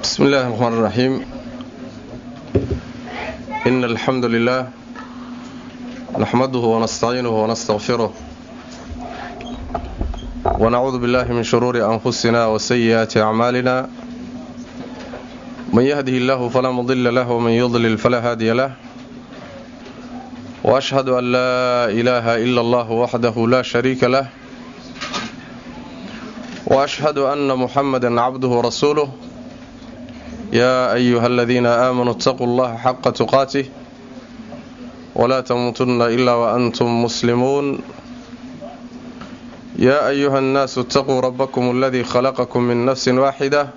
بسم الله الرحمن الرحيم إن الحمد لله نحمده ونستعينه ونستغفره ونعوذ بالله من شرور أنفسنا وسيئات أعمالنا من يهده الله فلا مضل له ومن يضلل فلا هادي له وأشهد أن لا إله إلا الله وحده لا شريك له وأشهد أن محمدا عبده ورسوله يا أيها الذين آمنوا اتقوا الله حق تقاته ولا تموتن إلا وأنتم مسلمون يا أيها الناس اتقوا ربكم الذي خلقكم من نفس واحدة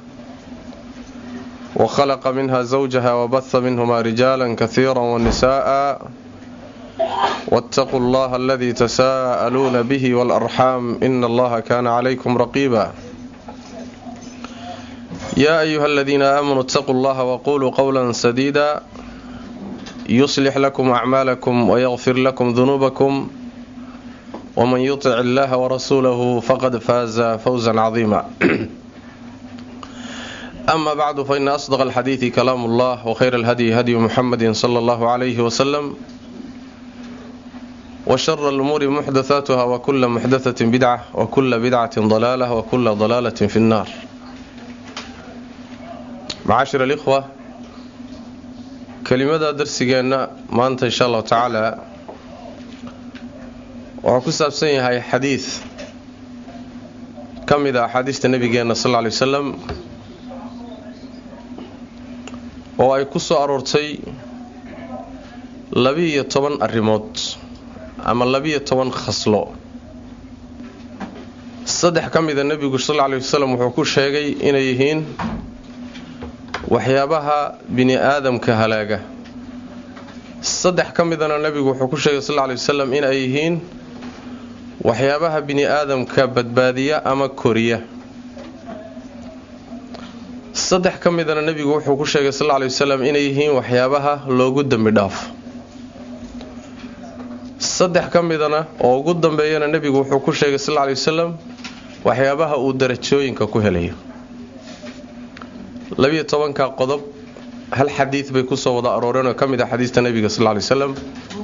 وخلق منها زوجها وبث منهما رجالا كثيرا ونساء واتقوا الله الذي تساءلون به والأرحام إن الله كان عليكم رقيبا يا أيها الذين آمنوا اتقوا الله وقولوا قولا سديدا يصلح لكم أعمالكم ويغفر لكم ذنوبكم ومن يطع الله ورسوله فقد فاز فوزا عظيما أما بعد فإن أصدق الحديث كلام الله وخير الهدي هدي محمد صلى الله عليه وسلم وشر الأمور محدثاتها وكل محدثة بدعة وكل بدعة ضلالة وكل ضلالة في النار معاشر الإخوة kelimada darsigeenna maanta insha allahu tacaala wuxuu ku saabsan yahay xadiid ka mid a axaadiista nebigeenna sal lla lay wasalam oo ay ku soo aroortay labi-iyo toban arrimood ama labiyo toban khaslo saddex ka mida nebigu sal lla lay wasalam wuxuu ku sheegay inay yihiin waxyaabaha bini aadamka halaaga saddex ka midana nebigu wuxuu ku sheegay sal lla lay wasalam in ay yihiin waxyaabaha bini aadamka badbaadiya ama koriya saddex ka midana nebigu wuxuu ku sheegay sal lla lay wasalam inay yihiin waxyaabaha loogu dembi dhaafo saddex ka midana oo ugu dambeeyana nebigu wuxuu ku sheegay sal lla lay wasalam waxyaabaha uu darajooyinka ku helayo labiyo tobanka qodob hal xadiid bay kusoo wada arooreen oo ka mid ah xadiista nebiga sal lla lay wasalam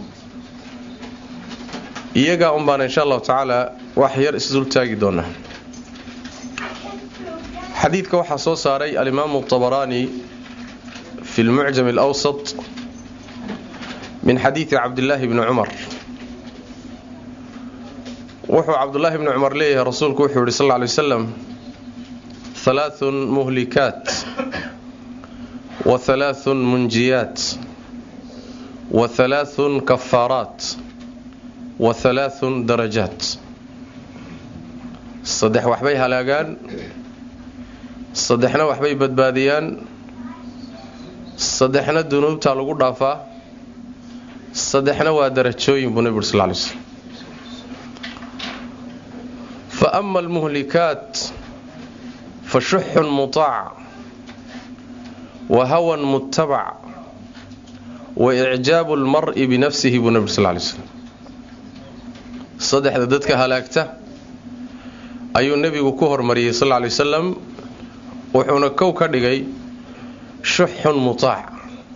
iyagaa un baana insha allahu tacaala wax yar isdul taagi doonaa xadiidka waxaa soo saaray alimaamu tabaraani fi lmucjam alawsat min xadiidi cabdillaahi bni cumar wuxuu cabdullaahi bni cumar leeyahay rasuulku wuxuu yihi sal lla lay wasalam halaathun muhlikaat wa halaathun munjiyaat wa halaathun kafaaraat wa halaathun darajaat saddex waxbay halaagaan saddexna waxbay badbaadiyaan saddexna dunuubtaa lagu dhaafaa saddexna waa darajooyin buu nebi uri sal lay slm fa ama almuhlikaat fa shuxun mutaac wa hawan muttabac wa icjaabu lmar'i binafsihi buu nebi uri sal lay slm saddexda dadka halaagta ayuu nebigu ku hormariyey sal lla lay wasalam wuxuuna kow ka dhigay shuxun mutaac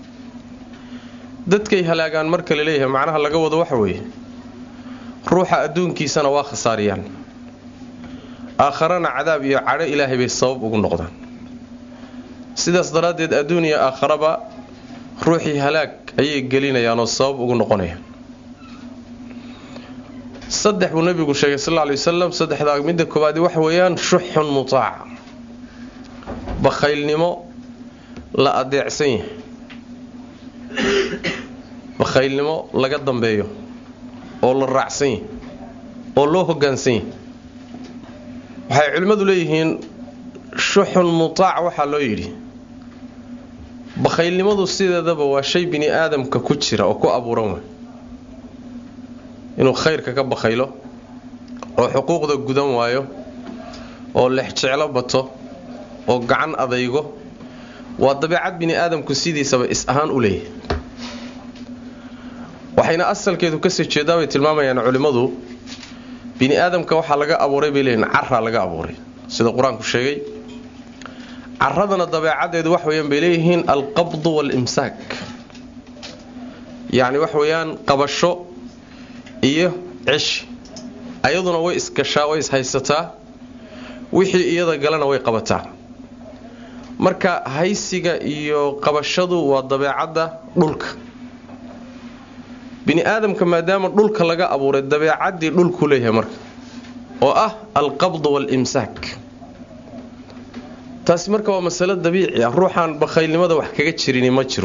dadkay halaagaan marka la leeyahay macnaha laga wado waxa weeye ruuxa adduunkiisana waa khasaariyaan aakharana cadaab iyo cadho ilaahay bay sabab ugu noqdaan sidaas daraaddeed adduun iyo aakharaba ruuxii halaag ayay gelinayaan oo sabab ugu noqonayaan saddex buu nebigu sheegay sal lla lay wasalam saddexdaa midda koowaadi waxa weeyaan shuxun mutaac bakhaylnimo la adeecsan yahay bakhaylnimo laga dambeeyo oo la raacsan yahay oo loo hoggaansan yahay waxay culimmadu leeyihiin shuxun mutaac waxaa loo yidhi bakhaylnimadu sideedaba waa shay bini aadamka ku jira oo ku abuuran way inuu khayrka ka bakhaylo oo xuquuqda gudan waayo oo lexjeclo bato oo gacan adaygo waa dabeecad bini aadamku sidiisaba is ahaan u leeyahay waxayna asalkeedu kasoo jeedaa bay tilmaamayaan culimmadu bini aadamka waxaa laga abuuray bay leeyihin caraa laga abuuray sida qur-aanku sheegay caradana dabeecaddeedu wax weyaan bay leeyihiin alqabdu waalimsaak yacni wax weeyaan qabasho iyo ceshi ayaduna way isgashaa way ishaysataa wixii iyada galana way qabataa marka haysiga iyo qabashadu waa dabeecadda dhulka bini aadamka maadaama dhulka laga abuuray dabeecaddii dhulkuu leeyahay marka oo ah alqabd waalimsaak taasi marka waa masalo dabiici ah ruuxaan bakhaylnimada wax kaga jirini ma jiro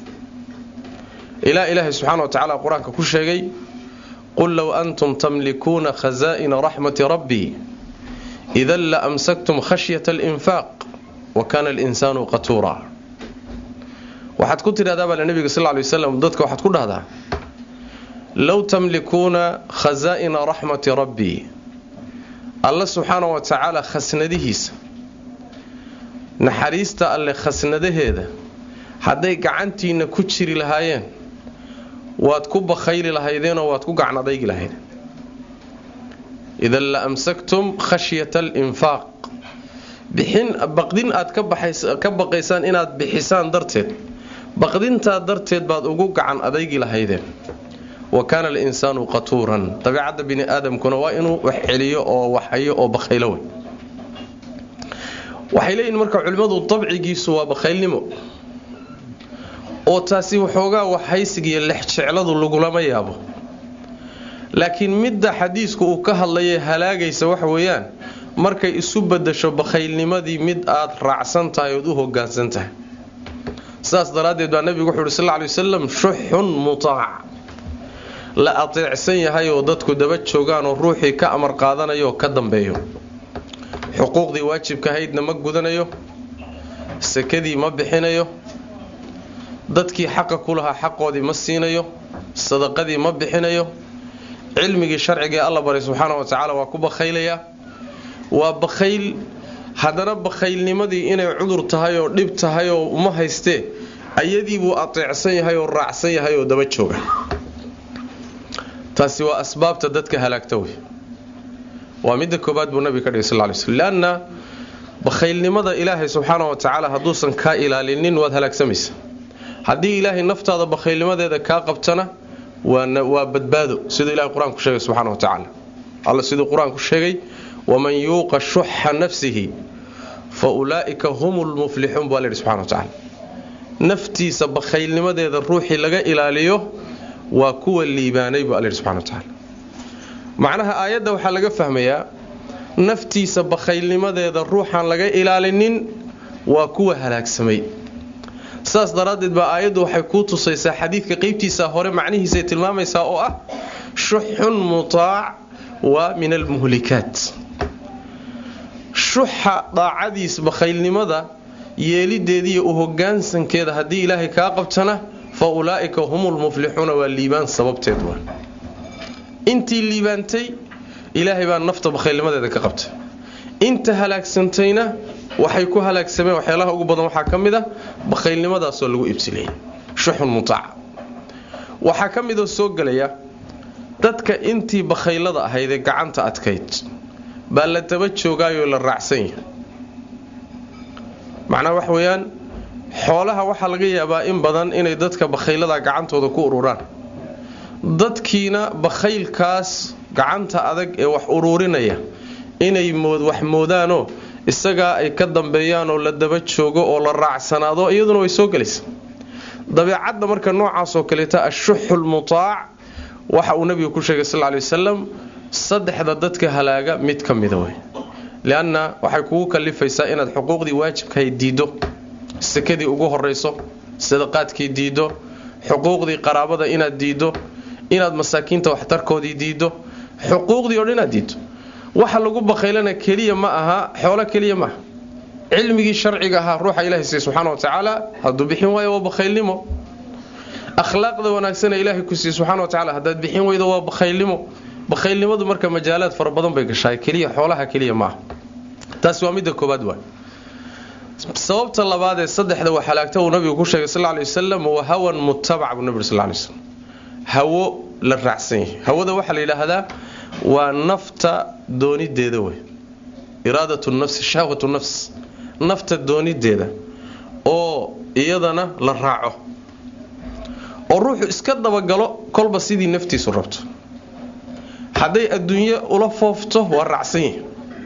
ilaa ilaahay subxaana wa tacaala qur-aanka ku sheegay qul low antum tamlikuuna khazaa'ina raxmati rabbii idan la amsaktum khashyata alinfaaq wa kaana alinsaanu qatuura waxaad ku tidhahdaa baa nabiga sal ly waslam dadka waxaad ku dhahdaa low tamlikuuna khazaa'ina raxmati rabbii alla subxaana wa tacaala khasnadihiisa naxariista alle khasnadaheeda hadday gacantiinna ku jiri lahaayeen waad ku bakhayli lahaydeenoo waad ku gacan adaygi lahaydeen idan la amsaktum khashyata alinfaaq bixin baqdin aad ka baqaysaan inaad bixisaan darteed baqdintaa darteed baad ugu gacan adaygi lahaydeen wa kaana alinsaanu qatuuran dabeicadda bini aadamkuna waa inuu wax celiyo oo waxhayo oo bakhaylo wey waxay leeyihin marka culimmadu dabcigiisu waa bakhaylnimo oo taasi waxoogaa waxhaysigiiyo lexjecladu lagulama yaabo laakiin midda xadiisku uu ka hadlayay halaagaysa waxa weeyaan markay isu badasho bakhaylnimadii mid aad raacsan tahay ood u hogaansan tahay sidaas daraaddeed baa nebigu wuxu uhi sal ly wasalam shuxun mutaac la ateecsan yahay oo dadku daba joogaanoo ruuxii ka amar qaadanayo oo ka dambeeyo xuquuqdii waajibka ahaydna ma gudanayo sakadii ma bixinayo dadkii xaqa ku lahaa xaqoodii ma siinayo sadaqadii ma bixinayo cilmigii sharcigaee alla baray subxaana wa tacaala waa ku bakhaylayaa waa bakhayl haddana bakhaylnimadii inay cudur tahay oo dhib tahay oo uma haystee ayadii buu ateecsan yahay oo raacsan yahay oo daba jooga taasi waa asbaabta dadka halaagta wey waa midda koobaad buu nabiga ka dhigay sal ly slm leanna bakhaylnimada ilaahay subxaana wa tacaala hadduusan kaa ilaalinin waad halaagsamaysa haddii ilaahay naftaada bakhaylnimadeeda kaa qabtana waa badbaado siduu ilahay qur-aanku sheegay subxana wa tacaala alla siduu qur-aanku sheegay waman yuuqa shuxa nafsihi fa ulaa'ika hum lmuflixuun baa layidhi subxana wa tacaala naftiisa bakhaylnimadeeda ruuxii laga ilaaliyo waa kuwa liibaanay buu alla yidhi subxana wa tacaala macnaha aayadda waxaa laga fahmayaa naftiisa bakhaylnimadeeda ruuxaan laga ilaalinin waa kuwa halaagsamay saas daraaddeed baa aayaddu waxay kuu tusaysaa xadiidka qeybtiisa hore macnihiisay tilmaamaysaa oo ah shuxun mutaac waa min almuhlikaat shuxa daacadiis bakhaylnimada yeelideediiyo u hogaansankeeda haddii ilaahay kaa qabtana fa ulaa'ika hum lmuflixuuna waa liibaan sababteed waa intii liibaantay ilaahay baa nafta bakhaylnimadeeda ka qabtay inta halaagsantayna waxay ku halaagsameen waxyaalaha ugu badan waxaa ka mid a bakhaylnimadaasoo lagu ibsilayay shuxun mutaaca waxaa ka midoo soo gelaya dadka intii bakhaylada ahaydee gacanta adkayd baa la daba joogaayoo la raacsan yahay macnaha wax weeyaan xoolaha waxaa laga yaabaa in badan inay dadka bakhaylada gacantooda ku ururaan dadkiina bakhaylkaas gacanta adag ee wax uruurinaya inay wax moodaanoo isagaa ay ka dambeeyaan oo la daba joogo oo la raacsanaado iyaduna way soo gelaysa dabeecadda marka noocaasoo kaleeta ashuxulmutaac waxa uu nabigu ku sheegay sal ly wasalam saddexda dadka halaaga mid ka mida wey lianna waxay kugu kalifaysaa inaad xuquuqdii waajibkahay diiddo sakadii ugu horayso sadaqaadkii diiddo xuquuqdii qaraabada inaad diiddo inaad masaakiinta waxtarkoodii diiddo xuquuqdii o dhan inaad diiddo waxa lagu bakhaylana keliya ma aha xoolo keliya maaha cilmigii sharciga ahaa ruuxa ilahay siiye subxaana wa tacaala hadduu bixin waayo waa bakhaylnimo akhlaaqda wanaagsana ilaahay ku siiye subxana wa tacala haddaad bixin weydo waa bakhaylnimo bakhaylnimadu marka majaalaad fara badan bay gashaay keliya xoolaha keliya maaha taasi waa midda koobaad waay sababta labaad ee saddexda wax halaagta uu nabigu ku sheegay sal lay wasalam waa hawan mutabac buu nabig sal lay slam hawo la raacsan yahay hawada waxaa la yidhaahdaa waa nafta doonideeda wey iraadatu nafsi shahwatu nafs nafta doonideeda oo iyadana la raaco oo ruuxu iska dabagalo kolba sidii naftiisu rabto hadday adduunyo ula foofto waa raacsan yihi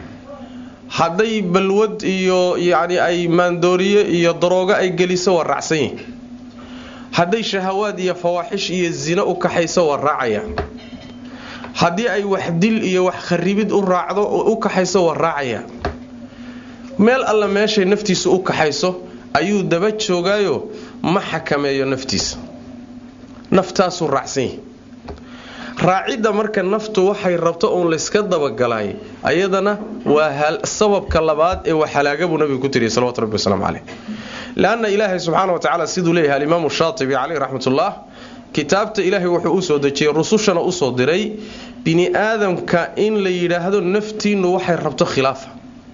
hadday balwad iyo yacni ay maandooriye iyo daroogo ay geliso waa raacsan yihi hadday shahawaad iyo fawaaxish iyo zino u kaxayso waa raacaya haddii ay wax dil iyo wax kharibid u raacdo u kaxayso waa raacaya meel alla meeshay naftiisu u kaxayso ayuu daba joogaayo ma xakameeyo naftiisa naftaasuu raacsan yahi raacidda marka naftu waxay rabto uun layska dabagalaay ayadana waa sababka labaad ee waxhalaaga buu nabigu ku tiriya salawatu rabbi wasalaamu caleyh leanna ilaahay subxaana wa tacaala siduu leeyahay alimaamu shaatibi caleyh raxmatullah kitaabta ilaahay wuxuu usoo dejiyey rusushana usoo diray bini aadamka in la yidhaahdo naftiinnu waxay rabto khilaafa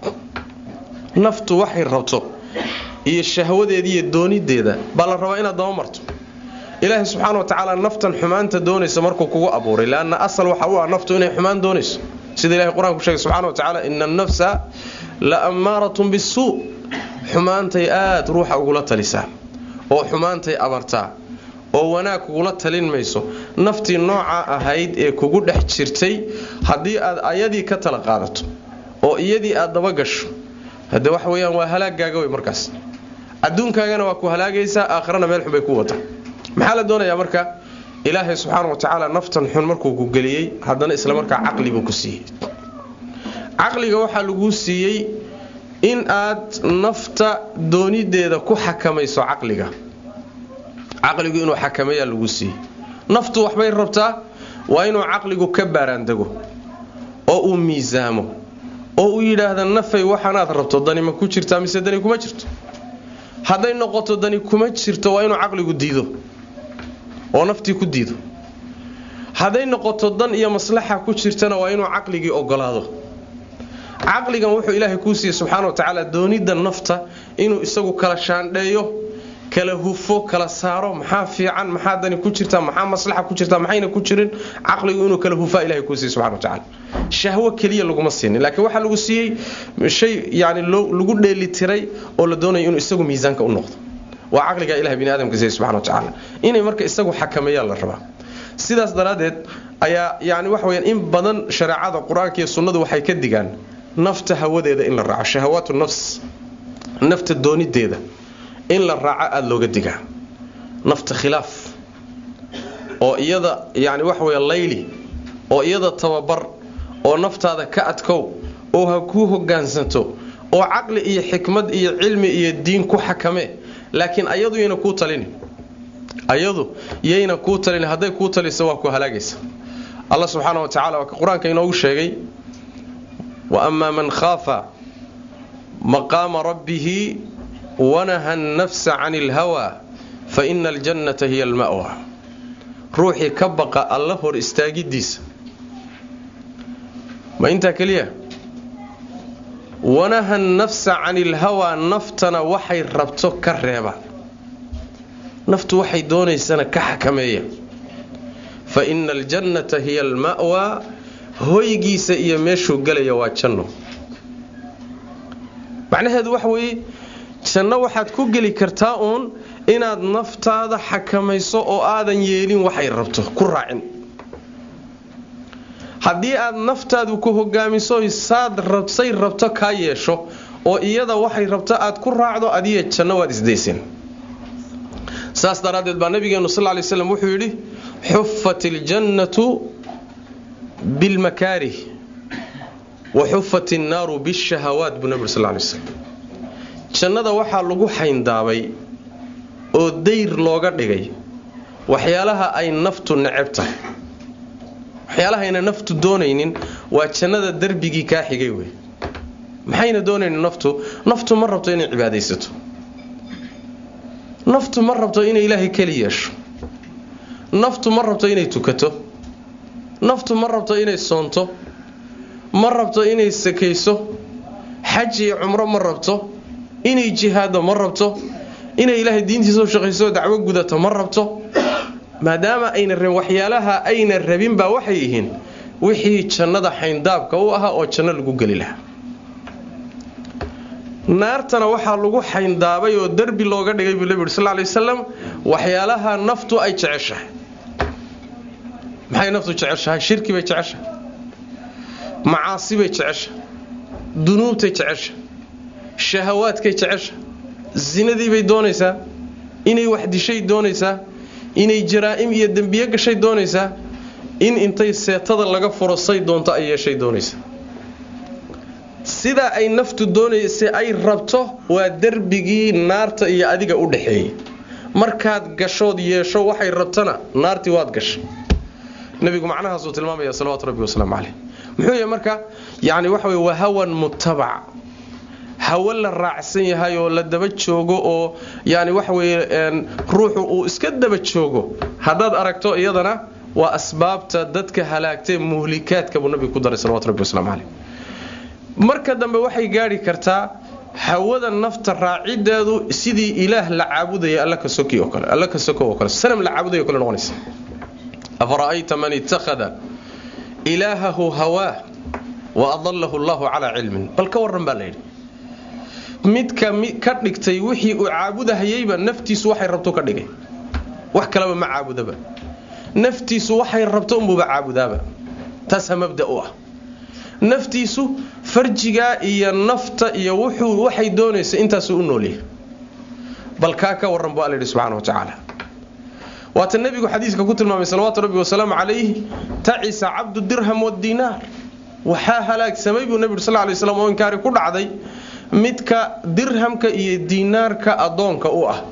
naftu waxay rabto iyo shahwadeeda iyo doonideeda baa la rabaa inaad daba marto ilaahay subxaana wa tacaala naftan xumaanta doonaysa markuu kugu abuuray leanna asal waxa u ah naftu inay xumaan doonayso sida ilahay qur-aanku sheegay subxana wa tacaala ina annafsa la ammaaratun bisuu xumaantay aad ruuxa ugula talisaa oo xumaantay abartaa oo wanaag kugula talin mayso naftii noocaa ahayd ee kugu dhex jirtay haddii aad ayadii ka tala qaadato oo iyadii aad dabagasho hade waxa weyaan waa halaagaaga wey markaas adduunkaagana waa ku halaagaysaa aakhirana meel xun bay ku wata maxaa la doonayaa marka ilaahay subxaana wa tacaala naftan xun markuu ku geliyey haddana isla markaa caqli buu ku siiyey caqliga waxaa laguu siiyey in aad nafta doonideeda ku xakamayso caqliga caqligu inuu xakameeyaa lagu siiyey naftu waxbay rabtaa waa inuu caqligu ka baaraandego oo uu miisaamo oo uu yidhaahda nafay waxaanaad rabto dani ma ku jirtaa mise dani kuma jirto hadday noqoto dani kuma jirto waa inuu caqligu diido oo naftii ku diido hadday noqoto dan iyo maslaxa ku jirtana waa inuu caqligii ogolaado caqligan wuxuu ilaahay kuu siiyey subxaana wa tacaala doonida nafta inuu isagu kala shaandheeyo kala hufo kala saaro maxaa fiican maxaa dani ku jirta maxaa maslaxa ku jirta maxayna ku jirin caqligu inuu kala hufaa ilahay kuu siiyey subxana wa tacaala shahwo keliya laguma siinin laakiin waxaa lagu siiyey shay yani lagu dheelitiray oo la doonayo inuu isagu miisaanka u noqdo waa caqligaa ilahay bini aadamka siiyey subxana wa tacaala inay marka isagu xakameeyaan la rabaa sidaas daraaddeed ayaa yani waxa weyaan in badan shareecada qur-aanka iyo sunnadu waxay ka digaan nafta hawadeeda in la raaco shahawaatu nafs nafta doonideeda in la raaco aada looga digaa nafta khilaaf oo iyada yani waxa wey layli oo iyada tababar oo naftaada ka adkow oo ha kuu hogaansanto oo caqli iyo xikmad iyo cilmi iyo diin ku xakame laakiin ayadu yayna kuu talini ayadu yayna kuu talini hadday kuu taliso waa ku halaagaysa allah subxaana wa tacala waa ka qur-aanka inoogu sheegay wa amaa man khaafa maqaama rabbihi wanaha annafsa cani ilhawaa fa ina aljannata hiya alma'wa ruuxii ka baqa alla hor istaagidiisa ma intaa keliya wanaha nafsa cani ilhawaa naftana waxay rabto ka reeba naftu waxay doonaysana ka xakameeya fa ina aljannata hiya alma'waa hoygiisa iyo meeshuu gelaya waa janno macnaheedu waxa weeye janno waxaad ku geli kartaa uun inaad naftaada xakamayso oo aadan yeelin waxay rabto ku raacin haddii aad naftaadu ku hogaamiso saad say rabto kaa yeesho oo iyada waxay rabto aad ku raacdo adiya janno waad isdayseen saas daraaddeed baa nabigeenu sal ly slam wuxuu yidhi xufat iljannatu bilmakaarih wa xufat innaaru bishahawaat buu nabig sal lay slam jannada waxaa lagu xayndaabay oo dayr looga dhigay waxyaalaha ay naftu neceb tahay waxyaalahayna naftu doonaynin waa jannada darbigii kaa xigay wey maxayna doonaynin naftu naftu ma rabto inay cibaadaysato naftu ma rabto inay ilaahay keli yeesho naftu ma rabto inay tukato naftu ma rabto inay soonto ma rabto inay sakayso xaj iyo cumro ma rabto inay jihaado ma rabto inay ilaahay diintiisa u shaqayso dacwo gudato ma rabto maadaama ayna rabin waxyaalaha ayna rabin baa waxay yihiin wixii jannada xayndaabka u ahaa oo janno lagu geli lahaa naartana waxaa lagu xayndaabay oo derbi looga dhigay buu nebi uri sal lay wasalam waxyaalaha naftu ay jeceshahay maxay naftu jeceshahay shirki bay jeceshahay macaasi bay jeceshahay dunuubtay jeceshahay shahawaadkay jeceshahay zinadii bay doonaysaa inay wax dishay doonaysaa inay jaraa'im iyo dembiye gashay doonaysaa in intay seetada laga furo say doonto ay yeeshay doonaysaa sidaa ay naftu doonaysa ay rabto waa derbigii naarta iyo adiga u dhaxeeyey markaad gashood yeesho waxay rabtana naartii waad gashay nabigu macnahaasuu tilmaamaya salawatu rabbi wasalaamu caleyh muxuu yahay marka yani waxa wey waa hawan mutabac hawo la raacsan yahay oo la daba joogo oo yani waxa weye ruuxu uu iska daba joogo haddaad aragto iyadana waa asbaabta dadka halaagtee muhlikaadka buu nabigu ku daray salawatu rabbi wasalaamu caleyh marka dambe waxay gaadhi kartaa hawada nafta raacideedu sidii ilaah la caabudaya alla ka soki oo kale alla ka soko oo kale sanam la caabudaya kale noqonaysa afara'ayta man ittakhada ilaahahu hawaa wa adallahu allahu calaa cilmin bal ka warran baa layidhi midka ka dhigtay wixii uu caabudahayeyba naftiisu waxay rabto ka dhigay wax kaleba ma caabudaba naftiisu waxay rabto unbuuba caabudaaba taasaa mabda u ah naftiisu farjigaa iyo nafta iyo wuxuu waxay doonaysa intaasuu u noolyahay bal kaa ka warran bu alla yidhi subxana wa tacaala waata nebigu xadiiska ku tilmaamay salawaatu rabbi wasalaamu calayh tacisa cabdu dirham wadiinaar waxaa halaagsamay buu nebigu sal lay slam oo inkaari ku dhacday midka dirhamka iyo diinaarka addoonka u ah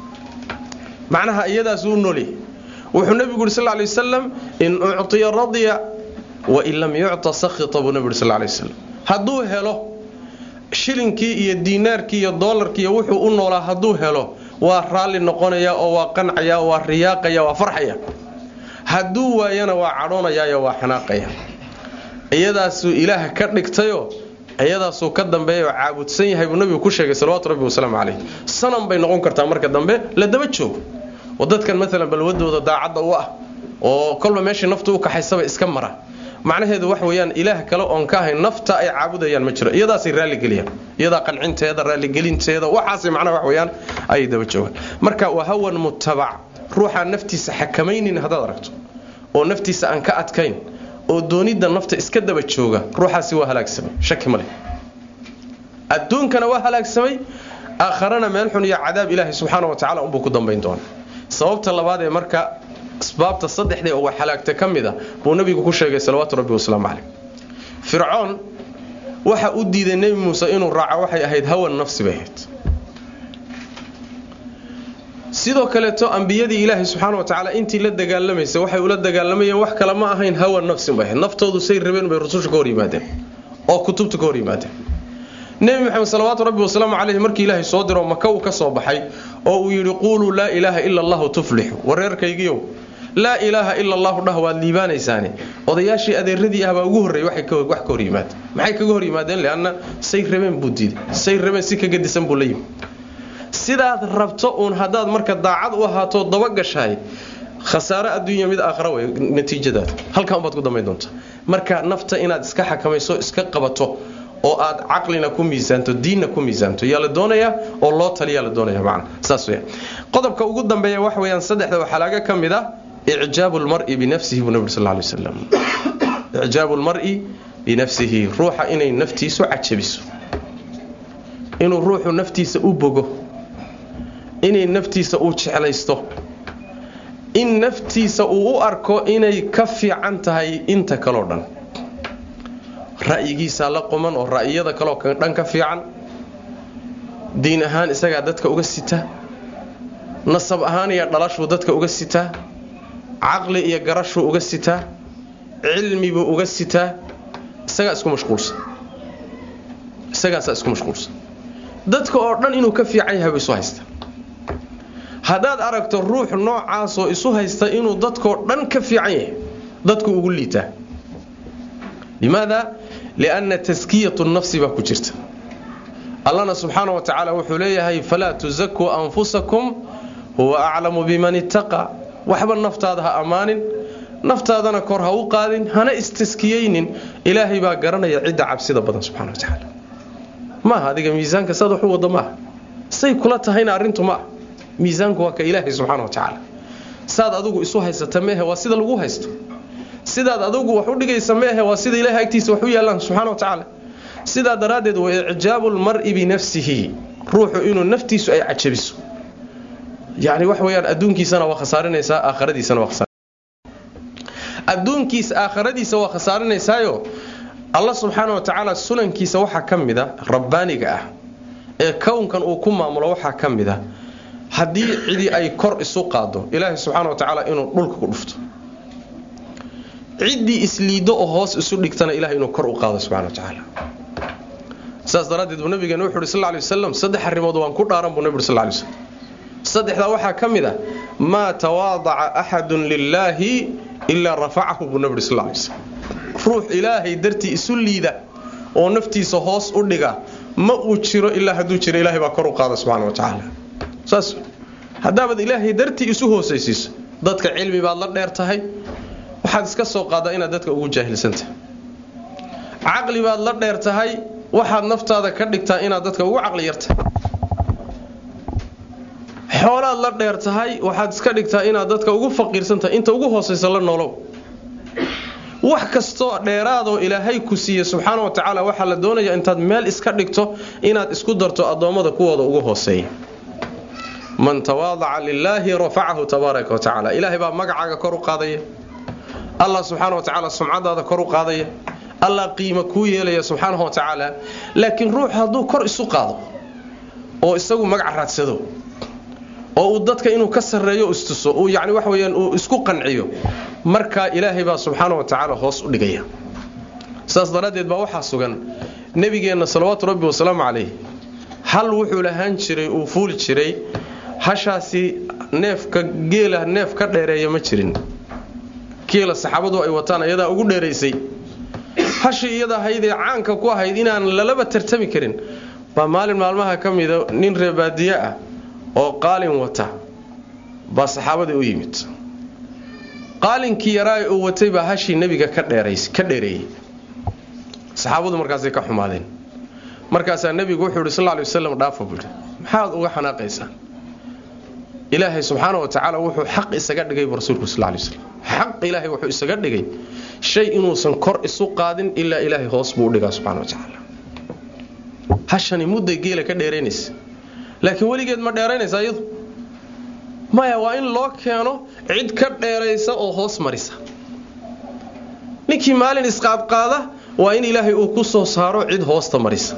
macnaha iyadaasuu u noolyahay wuxuu nebigu yidhi sal lay wasalam in uctiya radya wain lam yucta sakhita buu nebi yidhi sal lay wasalam hadduu helo shilinkii iyo diinaarkii iyo doolarkii iyo wuxuu u noolaa hadduu helo waa raalli noqonaya oo waa qancaya waa riyaaqaya waa farxaya hadduu waayana waa cadhoonayaayo waa xanaaqaya iyadaasuu ilaah ka dhigtayo iyadaasuu ka dambeeya oo caabudsan yahay buu nabigu ku sheegay salawatu rabbi wasalaamu calayh sanam bay noqon kartaa marka dambe la daba joogo oo dadkan maalan balwadooda daacadda u ah oo kolba meeshii naftu u kaxaysaba iska mara macnaheedu wax weeyaan ilaah kale oon ka ahayn nafta ay caabudayaan ma jiro iyadaasay raalligeliyaan iyadaa qancinteeda raalligelinteeda waxaasay macnaha wax weeyaan ayay daba joogaan marka waa hawan mutabac ruuxaan naftiisa xakamaynin haddaad aragto oo naftiisa aan ka adkayn oo doonidda nafta iska daba jooga ruuxaasi waa halaagsamay shaki maleh adduunkana waa halaagsamay aakharana meel xun iyo cadaab ilaahay subxaana wa tacala unbuu ku dambayn doona sababta labaad ee marka asbaabta saddexdee uga xalaagta ka mid a buu nabigu ku sheegay salawaatu rabbi wasalaamu caleyh fircoon waxa u diiday nebi muuse inuu raaco waxay ahayd hawan nafsi bay ahayd sidoo kaleeto ambiyadii ilaahay subxaana wa tacaala intii la dagaalamaysa waxay ula dagaalamayeen wax kale ma ahayn hawan nafsin bay ahayd naftoodu say rabeen bay rususha ka hor yimaadeen oo kutubta ka hor yimaadeen nebi maxamed salawaatu rabbi wasalaamu caleyhi markii ilaahay soo diro maka uu ka soo baxay oo uu yidhi quuluu laa ilaaha ila allahu tuflixu wareerkaygiiow laa ilaaha ila allahu dhah waad liibaanaysaane odayaashii adeeradii ahbaa ugu horreeyey wax ka hor yimaada maxay kaga hor yimaadeen leanna say rabeen buu diiday say rabeen si ka gadisan buu la yimi sidaad rabto uun haddaad marka daacad u ahaato dabagashahay khasaare adduunya mid aakhara wey natiijadaada halkan baad ku dambayn doontaa marka nafta inaad iska xakamayso iska qabato oo aad caqlina ku miisaanto diinna ku miisaanto yaa la doonayaa oo loo taliyaa la doonaya macna saas weeyaan qodobka ugu dambeeya wax weeyaan saddexda waxaa laga ka mid ah icjaabu lmar'i binafsihi buu nabi sal lla alay wasalam icjaabu lmar'i binafsihi ruuxa inay naftiisu cajabiso inuu ruuxu naftiisa u bogo inay naftiisa uu jeclaysto in naftiisa uu u arko inay ka fiican tahay inta kaleo dhan ra'yigiisaa la quman oo ra'yiyada kaleo dhan ka fiican diin ahaan isagaa dadka uga sita nasab ahaan iyo dhalashuu dadka uga sitaa caqli iyo garashuu uga sitaa cilmibuu uga sitaa isagaa isku mashquulsan isagaasaa isku mashquulsan dadka oo dhan inuu ka fiican yahay buu isu haysta haddaad aragto ruux noocaasoo isu haysta inuu dadkoo dhan ka fiican yahay dadku ugu liitaa limaada lianna taskiyatu nafsi baa ku jirta allana subxaana wa tacaala wuxuu leeyahay falaa tusakuu anfusakum huwa aclamu biman ittaqa waxba naftaada ha ammaanin naftaadana kor ha u qaadin hana istaskiyeynin ilaahay baa garanaya cidda cabsida badan subxana wa tacaala maaha adiga miisaanka saad wax u wada maaha say kula tahayna arrintu ma ah miisaanku waa ka ilaahay subxaana wa tacaala saad adigu isu haysata meehe waa sida lagu haysto sidaad adigu wax u dhigaysa meehe waa sida ilahay agtiisa wax u yaallaan subxana wa tacaala sidaa daraaddeed wa icjaabu lmar'i binafsihi ruuxu inuu naftiisu ay cajabiso yani wax weyaan adduunkiisana waa khasaarinaysaa aakhiradiisana waa adduunkiisa aakhiradiisa waa khasaarinaysaayoo allah subxaana wa tacaala sunankiisa waxaa ka mid a rabbaaniga ah ee kownkan uu ku maamulo waxaa ka mid a haddii cidii ay kor isu qaado ilaahay subxaana wa tacaala inuu dhulka ku dhufto ciddii isliiddo oo hoos isu dhigtana ilahay inuu kor u qaado subxana wa tacaala saas daraaddeed buu nabigeena wuxu uhi sal ly wasalam saddex arrimood waan ku dhaaran buu nabig ur sal ly slm saddexdaa waxaa ka mid a maa tawaadaca axadun lilaahi ilaa rafacahu buu nabi uri sal ly slm ruux ilaahay dartii isu liida oo naftiisa hoos u dhiga ma uu jiro ilaa hadduu jiro ilahay baa kor u qaada subxana wa tacaala saas haddaabaad ilaahay dartii isu hoosaysiiso dadka cilmi baad la dheer tahay waxaad iska soo qaadaa inaad dadka ugu jaahilsantahay caqli baad la dheer tahay waxaad naftaada ka dhigtaa inaad dadka ugu caqli yartahay xoolaad la dheer tahay waxaad iska dhigtaa inaad dadka ugu faqiirsantahay inta ugu hoosaysa la noolow wax kastoo dheeraadoo ilaahay ku siiye subxaana wa tacaala waxaa la doonayaa intaad meel iska dhigto inaad isku darto addoommada kuwooda ugu hooseeya man tawaadaca lilaahi rafacahu tabaaraka wa tacaala ilaahay baa magacaaga kor u qaadaya allah subxaana wa tacaala sumcadaada kor u qaadaya allah qiimo kuu yeelaya subxaanahu wa tacaala laakiin ruux hadduu kor isu qaado oo isagu magac raadsado oo uu dadka inuu ka sarreeyo istuso uu yani wax weyaan uu isku qanciyo markaa ilaahay baa subxaana wa tacaala hoos u dhigaya saas daraaddeed baa waxaa sugan nebigeenna salawaatu rabbi wasalaamu calayh hal wuxuu lahaan jiray uu fuuli jiray hashaasi neefka geela neef ka dheereeya ma jirin geela saxaabadu ay wataan ayadaa ugu dheeraysay hashii iyada ahaydee caanka ku ahayd inaan lalaba tartami karin baa maalin maalmaha ka mida nin reebaadiye ah oo qaalin wata baa saxaabadii u yimid qaalinkii yaraa uu watay baa hashii nebiga ka dheereeyey saxaabadu markaasay ka xumaadeen markaasaa nebigu wuxuu yidhi sal ly waslam dhaafa buu yidhi maxaad uga xanaaqaysaan ilaahay subxaana wa tacaala wuxuu xaq isaga dhigay bu rasuulku sal lay slam xaq ilaahay wuxuu isaga dhigay shay inuusan kor isu qaadin ilaa ilaahay hoos buu u dhigaa subxana wa tacaala hashani mudday geela ka dheeraynaysa laakiin weligeed ma dheeraynaysa iyadu maya waa in loo keeno cid ka dheeraysa oo hoos marisa ninkii maalin isqaadqaada waa in ilaahay uu ku soo saaro cid hoosta marisa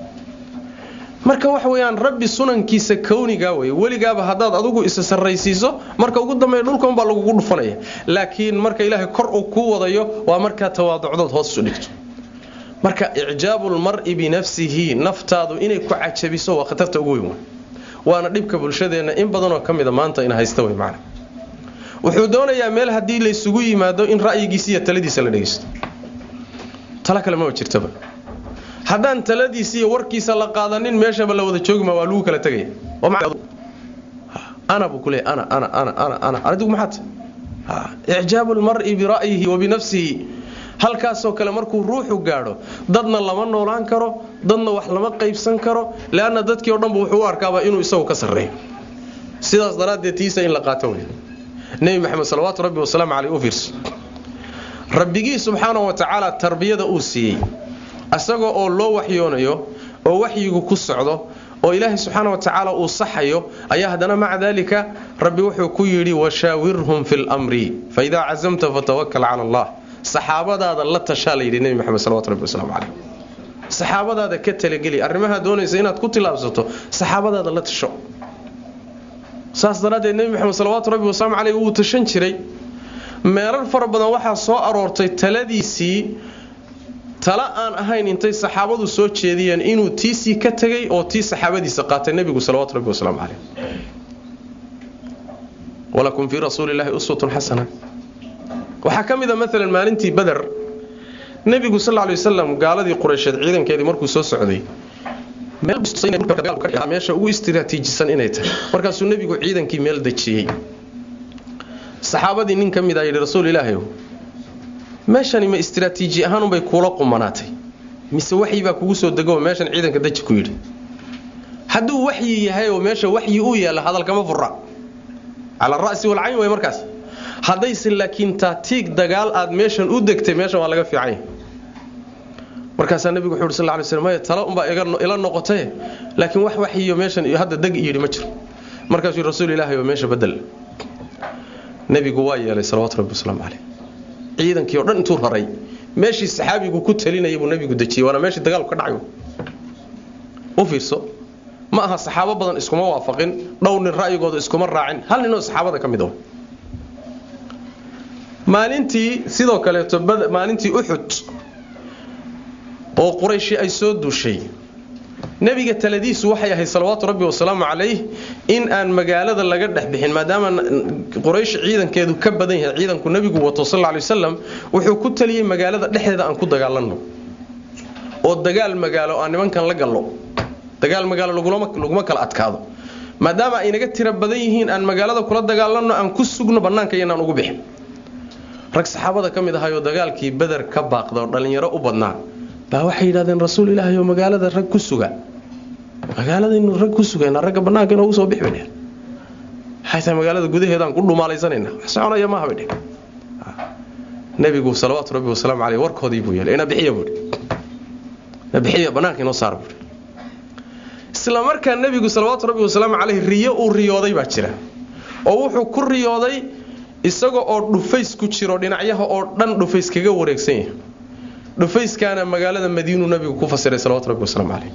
marka waxa weyaan rabbi sunankiisa kawnigaa wey weligaaba haddaad adigu isa sarraysiiso marka ugu dambeeya dhulka unbaa lagugu dhufanaya laakiin marka ilaahay kor uu kuu wadayo waa markaa tawaaducdood hoos isu dhigto marka icjaabu lmar'i binafsihi naftaadu inay ku cajabiso waa khatarta ugu weyn waana dhibka bulshadeenna in badanoo ka mida maanta in haysta wey macna wuxuu doonayaa meel haddii laysugu yimaado in ra'yigiisa iyo taladiisa la dhegaysto talo kale maba jirtaba haddaan taladiisa iyo warkiisa la qaadanin meeshaba la wada joogima waa lagu kala tegaya ana buu kuleeya ana ana ana ana ana adigu maxaad icjaabu lmar'i bira'yihi wa binafsihi halkaasoo kale markuu ruuxu gaadho dadna lama noolaan karo dadna wax lama qaybsan karo leanna dadkii o dhanba wuxuu u arkaaba inuu isagu ka sarreeyo sidaas daraaddeed tiisa in la qaato wey nebi maxamed salawaatu rabbi wasalaamu caleyh u fiirso rabbigii subxaana wa tacaala tarbiyada uu siiyey isagoo oo loo waxyoonayo oo waxyigu ku socdo oo ilaahay subxaana wa tacaala uu saxayo ayaa haddana maca daalika rabbi wuxuu ku yidhi washaawirhum fi lmri faidaa cazamta fatawakal cala allah saxaabadaada la tashaa layidhi nebi maxamed salawatu rabbi wasalaamu caleyh saxaabadaada ka talageli arrimahaa doonaysa inaad ku tilaabsato saxaabadaada la tasho saas daraaddeed nebi maxamed salawaatu rabbi wasalaamu caleyh wuu tashan jiray meerar fara badan waxaa soo aroortay taladiisii tala aan ahayn intay saxaabadu soo jeediyeen inuu tiisii ka tegay oo tii saxaabadiisa qaatay nebigu salawatu rabbi wasalaamu caleyh walakum fii rasuuli illaahi uswatun xasana waxaa ka mid a maalan maalintii bader nebigu sal lay wasalam gaaladii qureysheed ciidankeedii markuu soo socday meesha ugu istiraatiijisan inay tahay markaasuu nebigu ciidankii meel dejiyey saxaabadii nin ka mid a yidhi rasuul ilaahay meeshani ma istiraatiiji ahaanunbay kuula qumanaatay mise waxyi baa kugu soo dego meeshan ciidanka daji ku yidhi hadduu waxyi yahay oo meesha waxyi uu yaalla hadalkama fura cala ra'si walcayn way markaas haddayse laakiin taatiig dagaal aad meeshan u degtay meeshan waa laga fiicanya markaasaa nebigu wuxu uhi sal ly slm maya tala unbaa ila noqotaye laakiin wax waxyiyo meeshan iyo hadda deg yidhi ma jiro markaasuu rasuul ilaahay oo meesha bedel nebigu waa yeelay salawatu rabbi wasalaamu caleyh ciidankii o dhan intuu raray meeshii saxaabigu ku talinaya buu nebigu dejiyey waana meeshii dagaalku ka dhacay u fiirso ma aha saxaabo badan iskuma waafaqin dhow nin ra'yigooda iskuma raacin hal ninoo saxaabada ka mid ah maalintii sidoo kaleeto maalintii uxud oo qurayshi ay soo duushay nebiga taladiisu waxay ahayd salawaatu rabbi wasalaamu calayh in aan magaalada laga dhex bixin maadaama quraysh ciidankeedu ka badan yahay ciidanku nebigu wato sal ly wasalam wuxuu ku taliyey magaalada dhexdeeda aan ku dagaalanno oo dagaal magaalo aan nimankan la gallo dagaal magaalo laguma kala adkaado maadaama ay naga tira badan yihiin aan magaalada kula dagaalanno aan ku sugno bannaanka iyanaan ugu bixin rag saxaabada ka mid ahayoo dagaalkii beder ka baaqda oo dhallinyaro u badnaa baa waxay yidhahdeen rasuul ilaahay oo magaalada rag ku suga magaaladaynu rag ku sugayna ragga bannaanka inoogu soo bixi bay dheh waxay tahay magaalada gudaheedaan ku dhumaalaysanayna wax soconaya maaha bay dheh nebigu salawaatu rabbi wasalaamu caleyh warkoodii buu yeelay ina bixiya buuhi ina bixiya bannaanka inoo saar buuhi isla markaa nebigu salawaatu rabbi wasalaamu caleyh riyo uu riyooday baa jira oo wuxuu ku riyooday isaga oo dhufays ku jiro dhinacyaha oo dhan dhufays kaga wareegsan yahay dhufayskaana magaalada madiinuu nabigu ku fasiray salawatu rabbi wasalaamu caleyh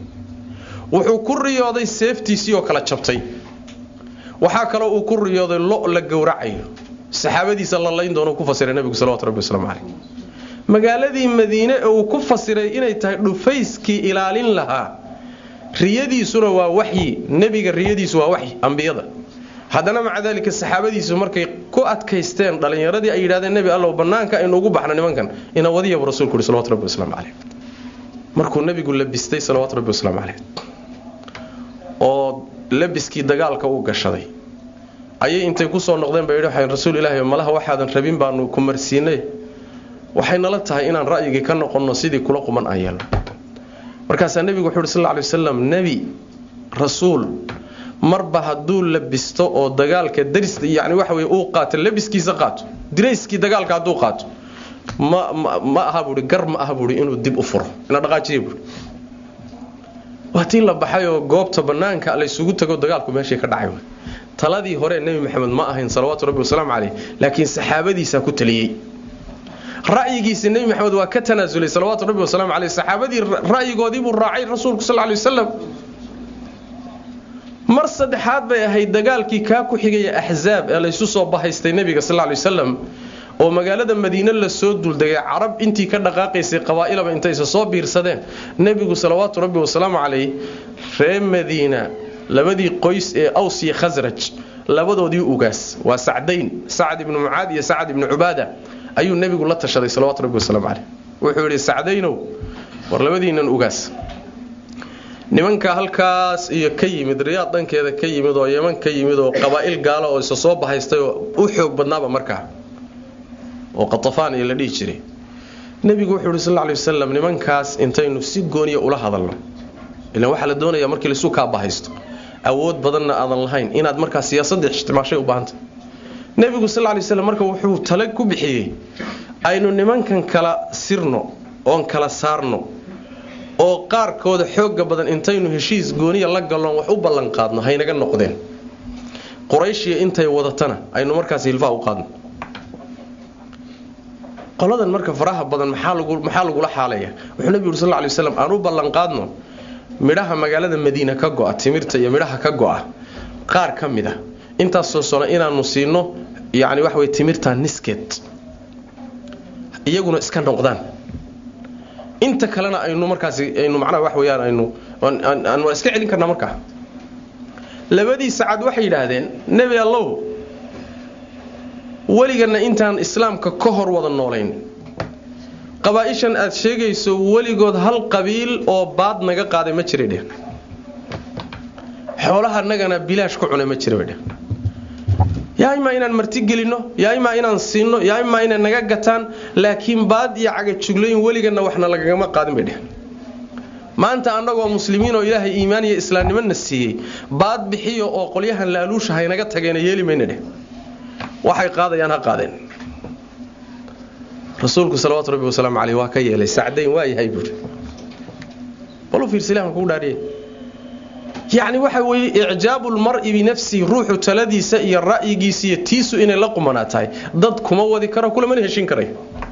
wuxuu ku riyooday seeftiisii oo kala jabtay waxaa kaloo uu ku riyooday lo la gowracayo saxaabadiisa la layn doono ku fasiray nabigu salawatu rabbi wasalaamu caleyh magaaladii madiine ee uu ku fasiray inay tahay dhufayskii ilaalin lahaa riyadiisuna waa waxyi nebiga riyadiisu waa waxyi ambiyada haddana maca daalika saxaabadiisu markay ku adkaysteen dhallinyaradii ay yidhahdeen nebi allow bannaanka aynu ugu baxno nimankan ina wadiyabu rasuulku uhi salawatu rabbi wasalaamu caleyh markuu nebigu labistay salawaatu rabbi wasalaamu caleyh oo labiskii dagaalka uu gashaday ayay intay kusoo noqdeen bay yidhi rasuul ilaahi malaha waxaadan rabin baanu ku marsiinay waxay nala tahay inaan ra'yigii ka noqonno sidii kula quman aan yeelno markaasaa nebigu wuxuu uhi sal lla alay wasalam nebi rasuul marba hadduu labisto oo dagaalka daris yani waxa wey uu qaato labiskiisa qaato dirayskii dagaalka hadduu qaato ma ma aha buui gar ma aha buui inuu dib u furo ina dhaqaajiya buui waa tii la baxay oo goobta bannaanka laysugu tago dagaalku meeshii ka dhacay taladii hore nebi maxamed ma ahayn salawaatu rabbi wasalaamu caleyh laakiin saxaabadiisaa ku taliyey ra'yigiisa nebi maxamed waa ka tanaasulay salawaatu rabbi wasalaamu caleyh saxaabadii ra'yigoodii buu raacay rasuulku sal lay wasalam mar saddexaad bay ahayd dagaalkii kaa ku xigaya axzaab ee laysu soo bahaystay nebiga sal lay wasalam oo magaalada madiine lasoo duuldegay carab intii ka dhaqaaqaysay qabaa'ilaba intaysa soo biirsadeen nebigu salawaatu rabbi wasalaamu caleyh reer madiina labadii qoys ee aws iyo khasraj labadoodii ugaas waa sacdayn sacad ibnu mucaad iyo sacad ibnu cubaada ayuu nebigu la tashaday salawatu rabbi wasalaamu caleyh wuxuu yidhi sacdaynow war labadiinan ugaas nimanka halkaas iyo ka yimid riyaad dhankeeda ka yimid oo yeman ka yimid oo qabaa'il gaalo oo isa soo bahaystay oo u xoog badnaaba markaa oo qatafaan iyo la dhihi jiray nebigu wuxuu yidhi sal lla alay wasalam nimankaas intaynu si gooniya ula hadalno ilaan waxaa la doonayaa markii laisu kaa bahaysto awood badanna aadan lahayn inaad markaa siyaasadda ixtimaashay u baahanta nebigu sal lla alay waslam marka wuxuu tala ku bixiyey aynu nimankan kala sirno oon kala saarno oo qaarkooda xooga badan intaynu heshiis gooniya la galloon wax u ballanqaadno haynaga noqdeen qurayshiya intay wadatana aynu markaas hilfaa u qaadno qoladan marka faraha badan maxaa lagula xaalaya wuxuu nebigu uri sal ly waslam aan u ballanqaadno midhaha magaalada madiina ka go'a timirta iyo midhaha ka go'a qaar ka mid a intaasoo sano inaanu siino yani waxa wey timirta niskeed iyaguna iska noqdaan inta kalena aynu markaas aynu macnaha wax weeyaan aynu aan waa iska celin karnaa markaa labadii sacad waxay yidhaahdeen nebi allow weligana intaan islaamka ka hor wada noolayn qabaa-ishan aad sheegayso weligood hal qabiil oo baad naga qaaday ma jiray dheh xoolaha nagana bilaash ku cunay ma jira bay dheh yaa imaa inaan marti gelinno yaa imaa inaan siinno yaa imaa inay naga gataan laakiin baad iyo cagajuglayn weliganna waxna lagagama qaadin bay dheh maanta annagoo muslimiin oo ilaahay iimaan iyo islaamnimona siiyey baad bixiyo oo qolyahan laaluusha haynaga tageena yeeli mayna dheh waxay qaadayaan ha qaadeen rasuulku salawaatu rabbi wasalaamu caleyh waa ka yeelay sacdayn waa yahay buuri balu fiirsilahan kugu dhaariye yacni waxa weeye icjaabu lmar'i binafsihi ruuxu taladiisa iyo ra'yigiisa iyo tiisu inay la qumanaa tahay dad kuma wadi karo kulamana heshin karay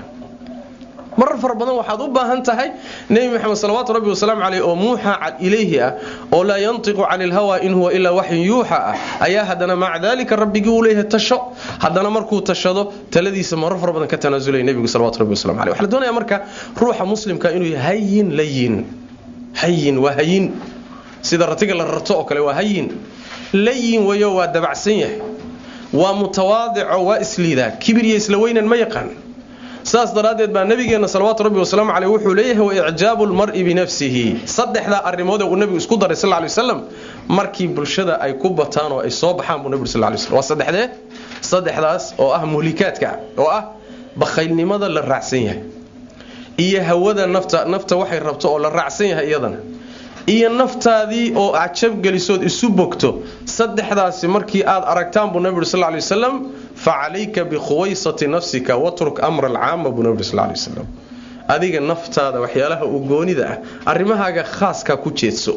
marar fara badan waxaad u baahan tahay nebi maxamed salawaatu rabbi wasalaamu caleyh oo muuxa ilayhi ah oo laa yantiqu cani ilhawa in huwa ilaa waxyin yuuxa ah ayaa haddana maca daalika rabbigii uu leeyahay tasho haddana markuu tashado taladiisa marar fara badan ka tanaasulaya nebigu salawatu rabbi waslamu caleyh waxaa la doonaya marka ruuxa muslimka inuu yahay hayin layin hayin waa hayin sida ratiga la rarto oo kale waa hayin layin weyo waa dabacsan yahay waa mutawaadico waa isliidaa kibir iyo isla weynan ma yaqaan saas daraaddeed baa nabigeenna salawaatu rabbi wasalaamu caleyh wuxuu leeyahay wa icjaabu lmar'i binafsihi saddexdaa arrimood ee uu nebigu isku daray sal lay waslam markii bulshada ay ku bataan oo ay soo baxaan buu nebigu sal lay slam waa saddexdee saddexdaas oo ah muhlikaadka oo ah bakhaylnimada la raacsan yahay iyo hawada nafta nafta waxay rabto oo la raacsan yahay iyadana iyo naftaadii oo cajab gelisood isu bogto saddexdaasi markii aad aragtaan buu nebi uri sal lay wasalam fa calayka bikhuwaysati nafsika watruk amra alcaama buu nebi uri sal lay wasalam adiga naftaada waxyaalaha u goonida ah arrimahaaga khaaska ku jeedso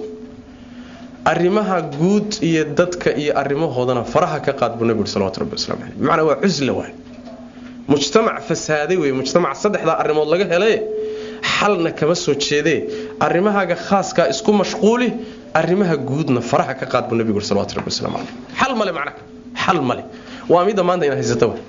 arrimaha guud iyo dadka iyo arrimahoodana faraha ka qaad buu nebi uri salawatu rabbi waslamu caleyh bimacnaa waa cusla waay mujtamac fasaaday wey mujtamac saddexdaa arrimood laga hele xalna kama soo jeedee arrimahaaga khaaskaa isku mashquuli arrimaha guudna faraha ka qaad buu nebigu uri salawatu rabbi waslamu caleyh xal male macnaha xal male waa midda maanta ina haysata wa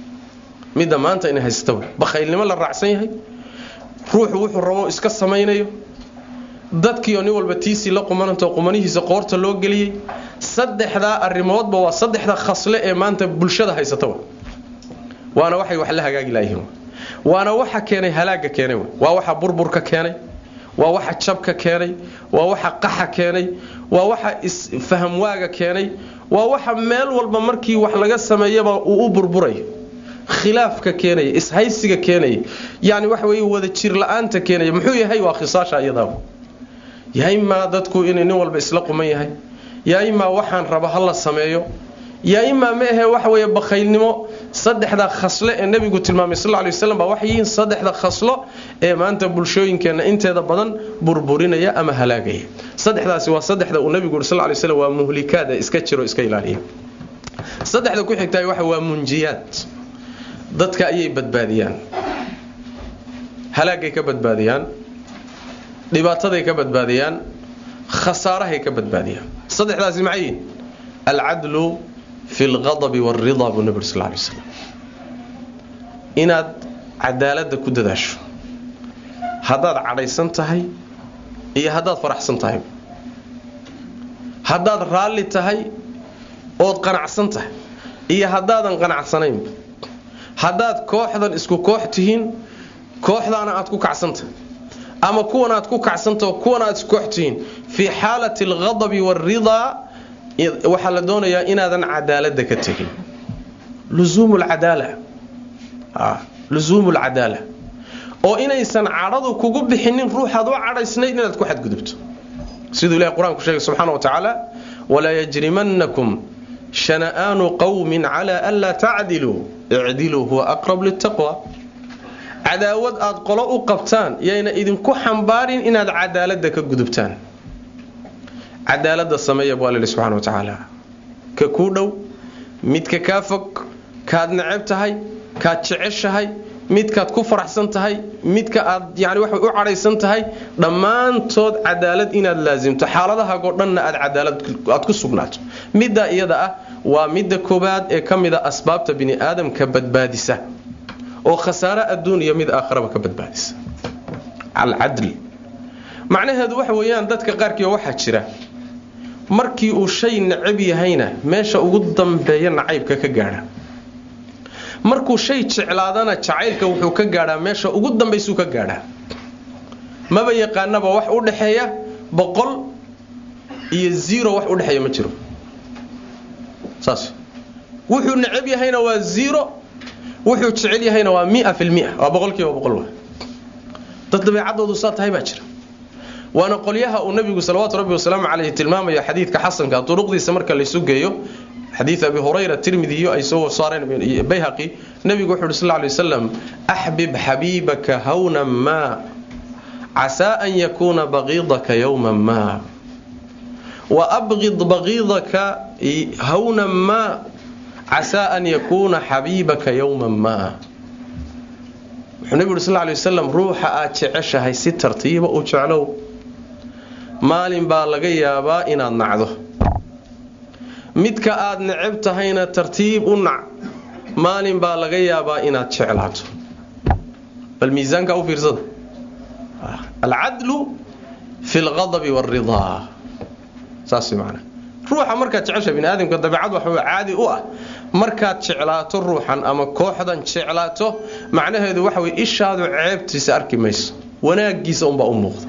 midda maanta ina haysata wa bakhaylnimo la raacsan yahay ruuxu wuxuu rabo iska samaynayo dadkiioo nin walba tiisii la qumanantao qumanihiisa qoorta loo geliyey saddexdaa arrimoodba waa saddexda khasle ee maanta bulshada haysata wa waana waxay wax la hagaagi laayihiin waana waxa keenay halaaga keenay waa waxa burburka keenay waa waxa jabka keenay waa waxa qaxa keenay waa waxa isfahamwaaga keenay waa waxa meel walba markii wax laga sameeyaba uu u burburayo khilaafka keenaya ishaysiga keenaya yani waxa wey wada jir la-aanta keenaya muxuu yahay waa khisaasha iyadaa yaa imaa dadku inay nin walba isla quman yahay yaa imaa waxaan raba ha la sameeyo yaa imaa ma ahe waxa weeye bakhaylnimo saddexda khasle ee nebigu tilmaamay sal ly waslam baa waxay yihiin saddexda khaslo ee maanta bulshooyinkeenna inteeda badan burburinaya ama halaagaya saddexdaasi waa saddexda uu nebigu yuri sal lay slam waa muhlikaad ee iska jiro iska ilaaliya saddexda ku xigtahay waxa waa munjiyaad dadka ayay badbaadiyaan halaagay ka badbaadiyaan dhibaataday ka badbaadiyaan khasaarahay ka badbaadiyaan saddexdaasi maxay yihiin alcadlu fi lqadabi waalridaa buu nebi uri sal lay slam inaad cadaaladda ku dadaasho haddaad cadhaysan tahay iyo haddaad faraxsan tahay haddaad raalli tahay ood qanacsan tahay iyo haddaadan qanacsanayn haddaad kooxdan isku koox tihiin kooxdaana aad ku kacsantahay ama kuwan aad ku kacsantaho kuwan aad isku koox tihiin fii xaalati alqadabi waalridaa waxaa la doonayaa inaadan cadaaladda ka tegin lusuumu lcadaala lusuumu lcadaala oo inaysan cadhadu kugu bixinin ruuxaad u cadhaysnayd inaad ku xadgudubto siduu ilahi qur-aanku sheegay subxaana wa tacaala walaa yajrimannakum shana'aanu qowmin calaa anlaa tacdiluu icdiluu huwa aqrab litaqwa cadaawad aad qolo u qabtaan yayna idinku xambaarin inaad cadaaladda ka gudubtaan cadaaladda sameeya bu alla subxana wa tacaala ka kuu dhow midka kaa fog kaad neceb tahay kaad jeceshahay midkaad ku faraxsan tahay midka aad yani waxa u cadhaysan tahay dhammaantood cadaalad inaad laasimto xaaladahaagoo dhanna aad cadaalad aad ku sugnaato middaa iyada ah waa midda koobaad ee ka mida asbaabta bini aadamka badbaadisa oo khasaare adduun iyo mid aakharaba ka badbaadisa alcadl macnaheedu waxa weeyaan dadka qaarkiiba waxaa jira markii uu shay necab yahayna meesha ugu dambeeya nacaybka ka gaadha markuu shay jeclaadana jacaylka wuxuu ka gaadhaa meesha ugu dambaysuu ka gaadhaa maba yaqaanaba wax u dhaxeeya boqol iyo zero wax udhexeeya ma jiro saas wuxuu necab yahayna waa zero wuxuu jecel yahayna waa mia fi lmia waa boqolkiiba boqol wa dad dabeecadoodu saa tahay baa jira waana qolyaha uu nabigu salawaatu rabbi wasalaamu caleyhi tilmaamayo xadiidka xasanka duruqdiisa marka laysu geeyo xadiid abi hurayra tirmidiyo ay soo saareen bayhaqi nabigu wuxu uhi sal lay wasalam axbib xabiibaka hawnan maa casaa an yakuuna baqiidaka yowman maa wa abqid baqiidaka hawnan maa casaa an yakuuna xabiibaka yowman maa wuxuu nebigu uhi sal lay wasalam ruuxa aad jeceshahay si tartiiba u jeclow maalin baa laga yaabaa inaad nacdo midka aad necab tahayna tartiib u nac maalin baa laga yaabaa inaad jeclaato bal miisaanka u fiirsada alcadlu fi lqadabi wاlridaa saas macana ruuxa markaad jecesha bini aadamka dabeecad waxa caadi u ah markaad jeclaato ruuxan ama kooxdan jeclaato macnaheedu waxa wey ishaadu ceebtiisa arki mayso wanaagiisa unbaa u muuqda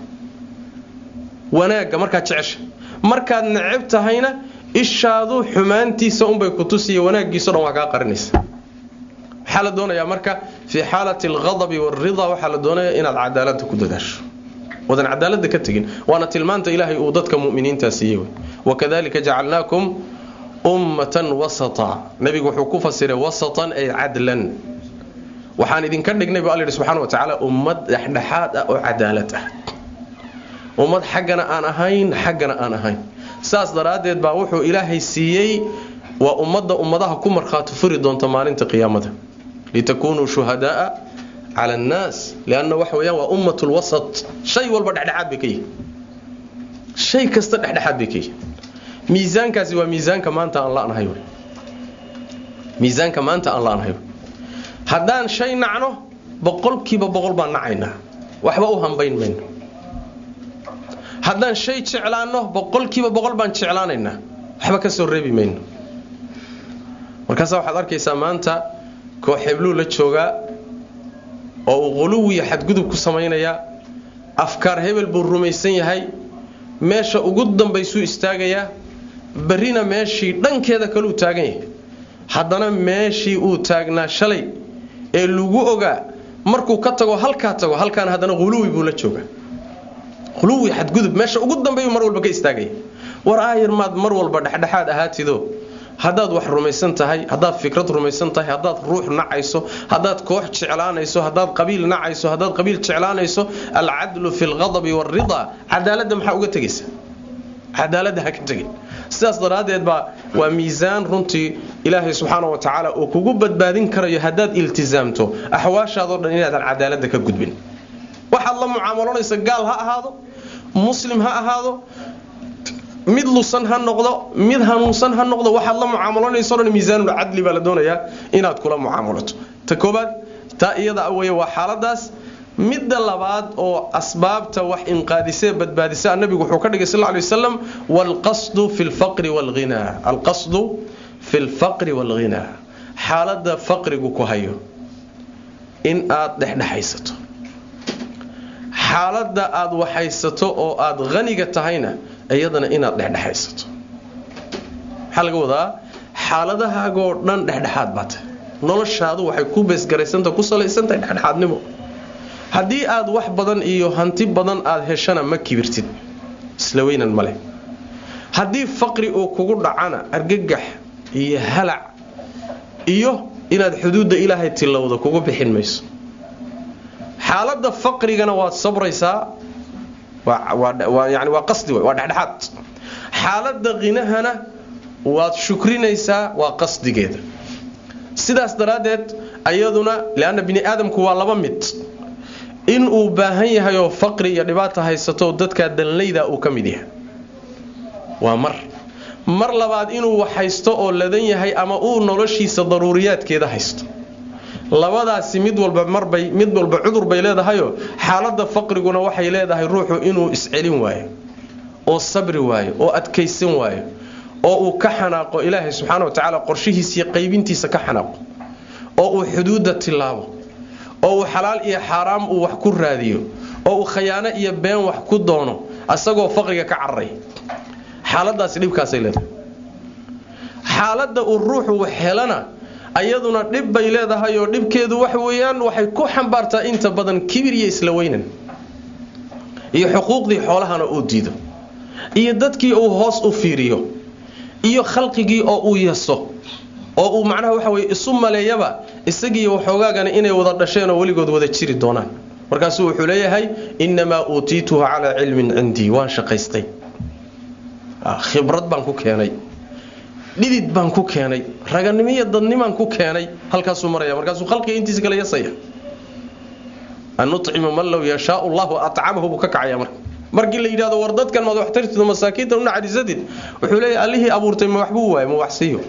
wanaagga markaad jecesha markaad necab tahayna ishaadu xumaantiisa unbay ku tusiya wanaaggiiso dhan waa kaa qarinaysa waxaa la doonayaa marka fii xaalati alqadabi waalridaa waxaa la doonaya inaad cadaalada ku dadaasho wadan cadaalada ka tegin waana tilmaanta ilaahay uu dadka muminiintaa siiyey wakadalika jacalnaakum ummatan wasata nabigu wuxuu ku fasiray wasatan ay cadlan waxaan idinka dhignay bu alla yidhi subxana wa tacaala ummad dhexdhexaad ah oo cadaalad ah ummad xaggana aan ahayn xaggana aan ahayn saas daraaddeed baa wuxuu ilaahay siiyey waa ummadda ummadaha ku markhaati furi doonta maalinta qiyaamada litakunuu shuhadaaa cala annaas lianna waxa weyaan waa ummat lwasat shay walba dhexdhexaad bay ka yihin shay kasta dhexdhexaad bay ka yihin miisaankaasi waa miisaanka maanta aan la'nahay wy miisaanka maanta aan la'nahay wy haddaan shay nacno boqolkiiba boqol baan nacaynaa waxba u hambayn mayno haddaan shay jeclaanno boqolkiiba boqol baan jeclaanaynaa waxba ka soo reebi mayno markaasa waxaad arkaysaa maanta koox hebluu la joogaa oo uu quluwiya xadgudub ku samaynayaa afkaar hebel buu rumaysan yahay meesha ugu dambaysuu istaagayaa berrina meeshii dhankeeda kaleu taagan yahay haddana meeshii uu taagnaa shalay ee lagu ogaa markuu ka tago halkaa tago halkaana haddana quluwi buu la joogaa quluwi xadgudub meesha ugu dambeeyu mar walba ka istaagaya war aayar maad mar walba dhexdhexaad ahaatido haddaad wax rumaysan tahay haddaad fikrad rumaysan tahay haddaad ruux nacayso haddaad koox jeclaanayso haddaad qabiil nacayso haddaad qabiil jeclaanayso alcadlu fi lqadabi waalridaa cadaaladda maxaa uga tegaysa cadaaladda ha ka tegin sidaas daraaddeed baa waa miisaan runtii ilaahay subxaana wa tacaala uu kugu badbaadin karayo haddaad iltisaamto axwaashaadoo dhan inaadan cadaaladda ka gudbin waxaad la mucaamaloonaysa gaal ha ahaado muslim ha ahaado mid lusan ha noqdo mid hanuunsan ha noqdo waxaad la mucaamaloonayso dhan miisaanul cadli baa la doonayaa inaad kula mucaamalato ta koobaad taa iyada wey waa xaaladaas midda labaad oo asbaabta wax inqaadisee badbaadisa nabigu wuxuu ka dhigay sal ly wasalam waalqasdu fi lfaqri waalghinaa alqasdu fi lfaqri waalghinaa xaaladda faqrigu ku hayo in aad dhexdhexaysato xaaladda aad waxaysato oo aad haniga tahayna iyadana inaad dhexdhexaysato maxaa laga wadaa xaaladahaagoo dhan dhexdhexaad baa tahay noloshaadu waxay ku beesgaraysanta ku salaysantahay dhexdhexaadnimo haddii aad wax badan iyo hanti badan aad heshana ma kibirtid isla weynan maleh haddii faqri uu kugu dhacana argagax iyo halac iyo inaad xuduudda ilaahay tilowda kugu bixin mayso xaaladda faqrigana waad sabraysaa yani waa qasdi waa dhexdhexaad xaaladda qinahana waad shukrinaysaa waa qasdigeeda sidaas daraaddeed ayaduna leanna bini aadamku waa laba mid in uu baahan yahay oo faqri iyo dhibaata haysato dadkaa danlayda uu ka mid yahay waa mar mar labaad inuu wax haysto oo ladan yahay ama uu noloshiisa daruuriyaadkeeda haysto labadaasi mid walba marbay mid walba cudur bay leedahayoo xaaladda faqriguna waxay leedahay ruuxu inuu iscelin waayo oo sabri waayo oo adkaysan waayo oo uu ka xanaaqo ilaahay subxaana wa tacaala qorshihiisiiyo qaybintiisa ka xanaaqo oo uu xuduudda tilaabo oo uu xalaal iyo xaaraam uu wax ku raadiyo oo uu khayaano iyo been wax ku doono asagoo faqriga ka cararay xaaladaasi dhibkaasay leedahay xaaladda uu ruuxu wax helana ayaduna dhib bay leedahay oo dhibkeedu wax weeyaan waxay ku xambaartaa inta badan kibir iyo isla weynan iyo xuquuqdii xoolahana uu diido iyo dadkii uu hoos u fiiriyo iyo khalqigii oo uu yaso oo uu macnaha waxa weye isu maleeyaba isagiiyo waxoogaagana inay wada dhasheen oo weligood wada jiri doonaan markaasuu wuxuu leeyahay innamaa uutiituhu calaa cilmin cindii waan shaqaystay khibrad baan ku keenay dhidid baan ku keenay raganimo iyo dadnimaan ku keenay halkaasuu maraya markaasuu khalqiga intiisa kala yasaya an nucimu man low yashaau llahu acamahu buu ka kacaya marka markii la yidhahdo war dadkan maad wax tartid masaakiintan u naxariisatid wuxuu leeyahy allihii abuurtay ma waxbuu waayay ma waxsiiyo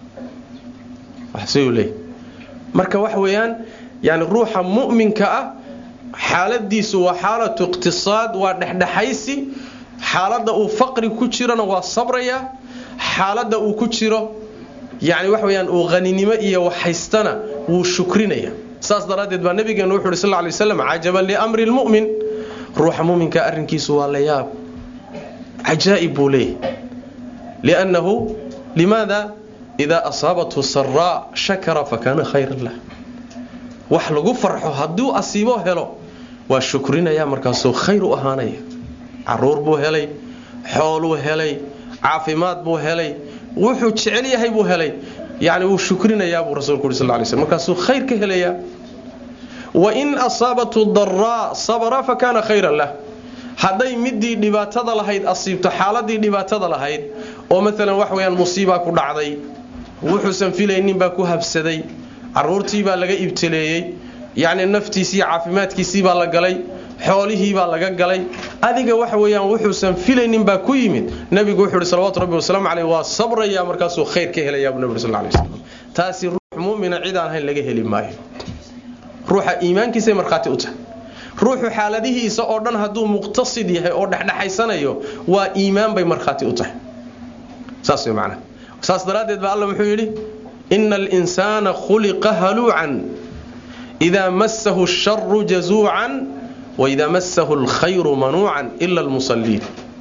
waxsiiyu leeyahy marka wax weeyaan yani ruuxa mu'minka ah xaaladiisu waa xaalatu iqtisaad waa dhexdhexaysi xaaladda uu faqri ku jirana waa sabraya xaaladda uu ku jiro yani wax weyaan uu haninimo iyo waxhaystana wuu shukrinaya saas daraaddeed baa nabigeenu wuxu uhi sal ly waslam cajaban liamri lmu'min ruuxa muminka arrinkiisu waa la yaab cajaa'ib buu leeyahy liannahu limaada idaa asaabathu saraa shakara fakaana khayran lah wax lagu farxo hadduu asiibo helo waa shukrinaya markaasuu khayr u ahaanaya caruur buu helay xooluu helay caafimaad buu helay wuxuu jecel yahay buu helay yani wuu shukrinayaa buu rasulku uri sal lay slm markaasuu khayr ka helayaa wain asaabathu daraa sabra fakaana khayran lah hadday midii dhibaatada lahayd asiibto xaaladii dhibaatada lahayd oo maalan wax weyaan musiibaa ku dhacday wuxuusan filaynin baa ku habsaday caruurtii baa laga ibtileeyey yacni naftiisii caafimaadkiisii baa la galay xoolihii baa laga galay adiga waxa weeyaan wuxuusan filaynin baa ku yimid nabigu wuxuu ihi salawatu rabbi wasalaamu caleyh waa sabraya markaasuu khayr ka helayaa buu nabi sal lay waslam taasi ruux mu'mina cid aan ahayn laga heli maayo ruuxa iimaankiisay markhaati u tahay ruuxu xaaladihiisa oo dhan hadduu muqtasid yahay oo dhexdhexaysanayo waa iimaan bay markhaati u tahay saas way macnaha saas daraaddeed baa alla muxuu yidhi ina alinsaana khuliqa haluucan idaa massahu asharu jazuucan waidaa massahu alkhayru manuucan ila almusalliin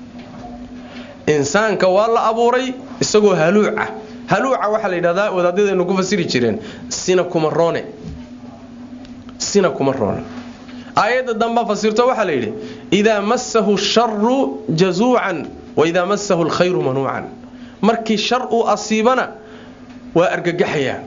insaanka waa la abuuray isagoo haluuca haluuca waxaa la yidhahdaa wadaadadaynu ku fasiri jireen sina kuma roone sina kuma roone aayadda damba fasirto waxaa la yidhi idaa massahu sharu jazuucan waidaa massahu alkhayru manuucan markii shar uu asiibana waa argagaxayaa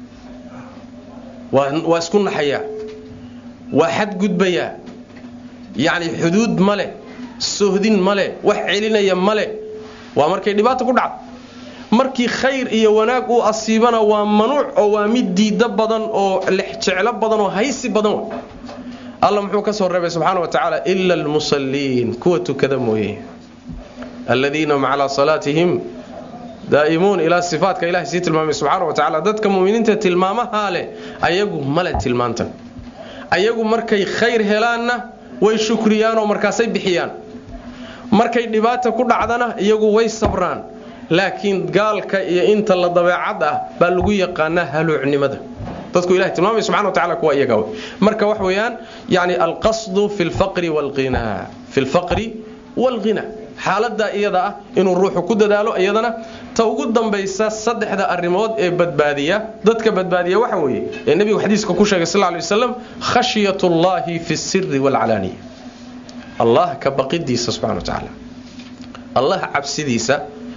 waa isku naxayaa waa xadgudbayaa yacni xuduud ma leh sohdin ma leh wax celinaya ma leh waa markay dhibaata ku dhacdo markii khayr iyo wanaag uu asiibana waa manuuc oo waa mid diiddo badan oo lexjeclo badan oo haysi badan alla muxuu ka soo reebay subxaana wa tacaala ila almusalliin kuwa tukada mooye aladiina hum calaa salaatihim daa'imuun ilaa sifaatka ilahay sii tilmaamay subxaana wa tacaala dadka muminiinta tilmaamahaa leh ayagu male tilmaantan ayagu markay khayr helaanna way shukriyaanoo markaasay bixiyaan markay dhibaata ku dhacdana iyagu way sabraan laakiin gaalka iyo inta la dabeecad ah baa lagu yaqaanaa haluucnimada dadku ilahay tilmaamay subxana wa tacala kuwa iyaga marka wax weeyaan yani alqasdu fi lfaqri walqinaa fi lfaqri walghina xaaladda iyada ah inuu ruuxu ku dadaalo iyadana ta ugu dambaysa saddexda arrimood ee badbaadiya dadka badbaadiya waxa weeye ee nebigu xadiiska ku sheegay sal ly waslam khashyat ullahi fi siri walcalaaniya allah ka baqidiisa subxana wa tacaala allah cabsidiisa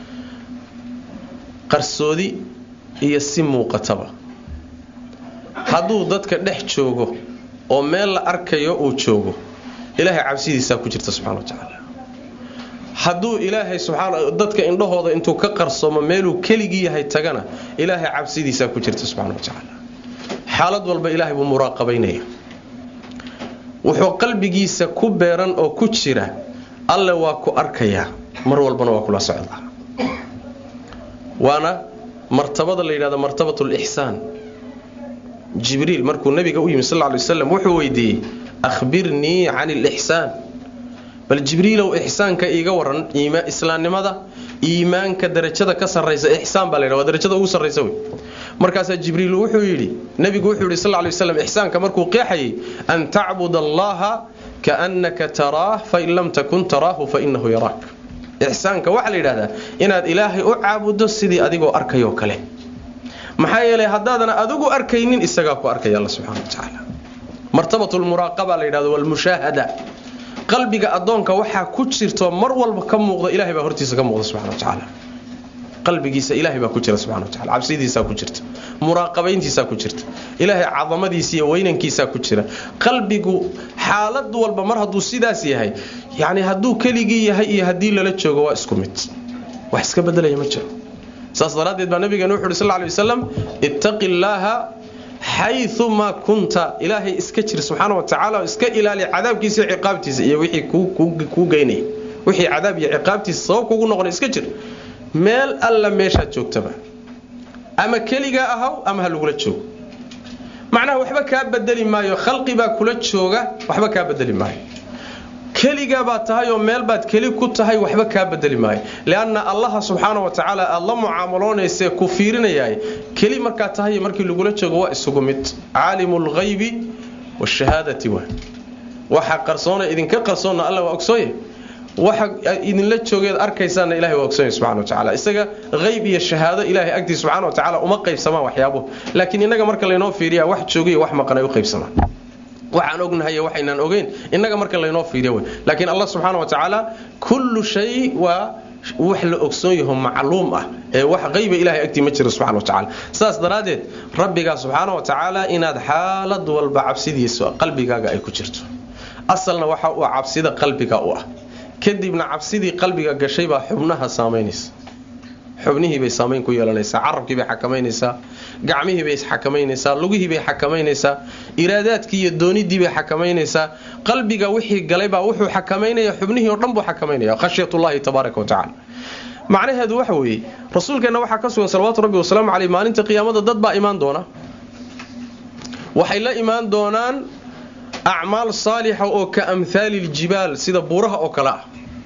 qarsoodi iyo si muuqataba hadduu dadka dhex joogo oo meel la arkayo uu joogo ilaahay cabsidiisaa ku jirta subxana wa tacaala hadduu ilaahay subxaana dadka indhahooda intuu ka qarsoomo meeluu keligii yahay tagana ilaahay cabsidiisaa ku jirta subxana wa tacaala xaalad walba ilaahay buu muraaqabaynaya wuxuu qalbigiisa ku beeran oo ku jira alle waa ku arkayaa mar walbana waa kula socdaa waana martabada la yidhahdo martabat lixsaan jibriil markuu nabiga u yimi sal ly waslam wuxuu weydiiyey ahbirnii can lixsaan bal jibriilow ixsaanka iiga waran islaamnimada iimaanka darajada ka sarraysa ixsaan baa la ydha waa darajada ugu sarraysa wey markaasaa jibriil wuxuu yidhi nabigu wuxuu yidhi sal ly waslam ixsaanka markuu qeexayay an tacbud allaha kaannaka taraah fain lam takun taraahu fainahu yaraak ixsaanka waxaa la yidhahdaa inaad ilaahay u caabudo sidii adigoo arkayoo kale maxaa yeelay haddaadan adigu arkaynin isagaa ku arkaya alla subxana wa tacaala martabatulmuraaqaba la yidhahdo walmushaahada qalbiga addoonka waxaa ku jirto mar walba ka muuqda ilahay baa hortiisa ka muuqda subxana wa tacaala qalbigiisa ilaahay baa ku jira subxana wa tacala cabsidiisaa ku jirta muraaqabayntiisaa ku jirta ilaahay cadamadiisa iyo weynankiisaa ku jira qalbigu xaalad walba mar hadduu sidaas yahay yacni hadduu keligii yahay iyo haddii lala joogo waa isku mid wax iska bedelaya ma jiro saas daraaddeed baa nabigeena wuxu uhi sal ly waslam ittaqi llaaha xayumaa kunta ilaahay iska jir subxaana wa tacaala iska ilaali cadaabkiisa iyo ciqaabtiisa iyo wixii kuu geynaya wixii cadaab iyo ciqaabtiisa sabab kugu noqona iska jir meel alla meeshaad joogtaba ama keligaa ahaw ama ha lagula joogo macnaha waxba kaa bedeli maayo khalqi baa kula jooga waxba kaa bedeli maayo keligaa baad tahay oo meel baad keli ku tahay waxba kaa bedeli maayo lianna allaha subxaana wa tacaala aad la mucaamaloonaysae ku fiirinayaay keli markaad tahay markii lagula joogo waa isugu mid caalimu lghaybi washahaadati wa waxa qarsoona idinka qarsoonna alla waa ogsooye waxa idinla joogeed arkaysaana ilahay waa ogsoonaya subxana wa tacala isaga hayb iyo shahaado ilahay agtiis subxana wa tacala uma qaybsamaan waxyaabuhu laakiin innaga marka laynoo fiiriya wax joogiyo wax maqan ay u qaybsamaan waxaan ognahay waxaynaan ogeyn innaga marka laynoo fiiriya wey laakiin allah subxaana wa tacaala kullu shay waa wax la ogsoon yaho macluum ah ee wax qayba ilahay agtii ma jiro subxana wa tacala saas daraaddeed rabbigaa subxaana wa tacaala inaad xaalad walba cabsidiisa qalbigaaga ay ku jirto asalna waxa uu cabsida qalbiga u ah kadibna cabsidii qalbiga gashay baa xubnaha saamaynaysa xubnihiibay saamayn ku yeelanaysaa carabkiibay xakamaynaysaa gacmihiibay isxakamaynaysaa lugihiibay xakamaynaysaa iraadaadkii iyo doonidiibay xakamaynaysaa qalbiga wixii galaybaa wuxuu xakamaynaya xubnihii oo dhan buu xakamaynaya khashyatullahi tabaaraka wa tacala macnaheedu waxa weeye rasuulkeenna waxaa ka sugan salawaatu rabbi wasalaamu caleyh maalinta qiyaamada dad baa imaan doona waxay la imaan doonaan acmaal saalixa oo ka amhaali ljibaal sida buuraha oo kale ah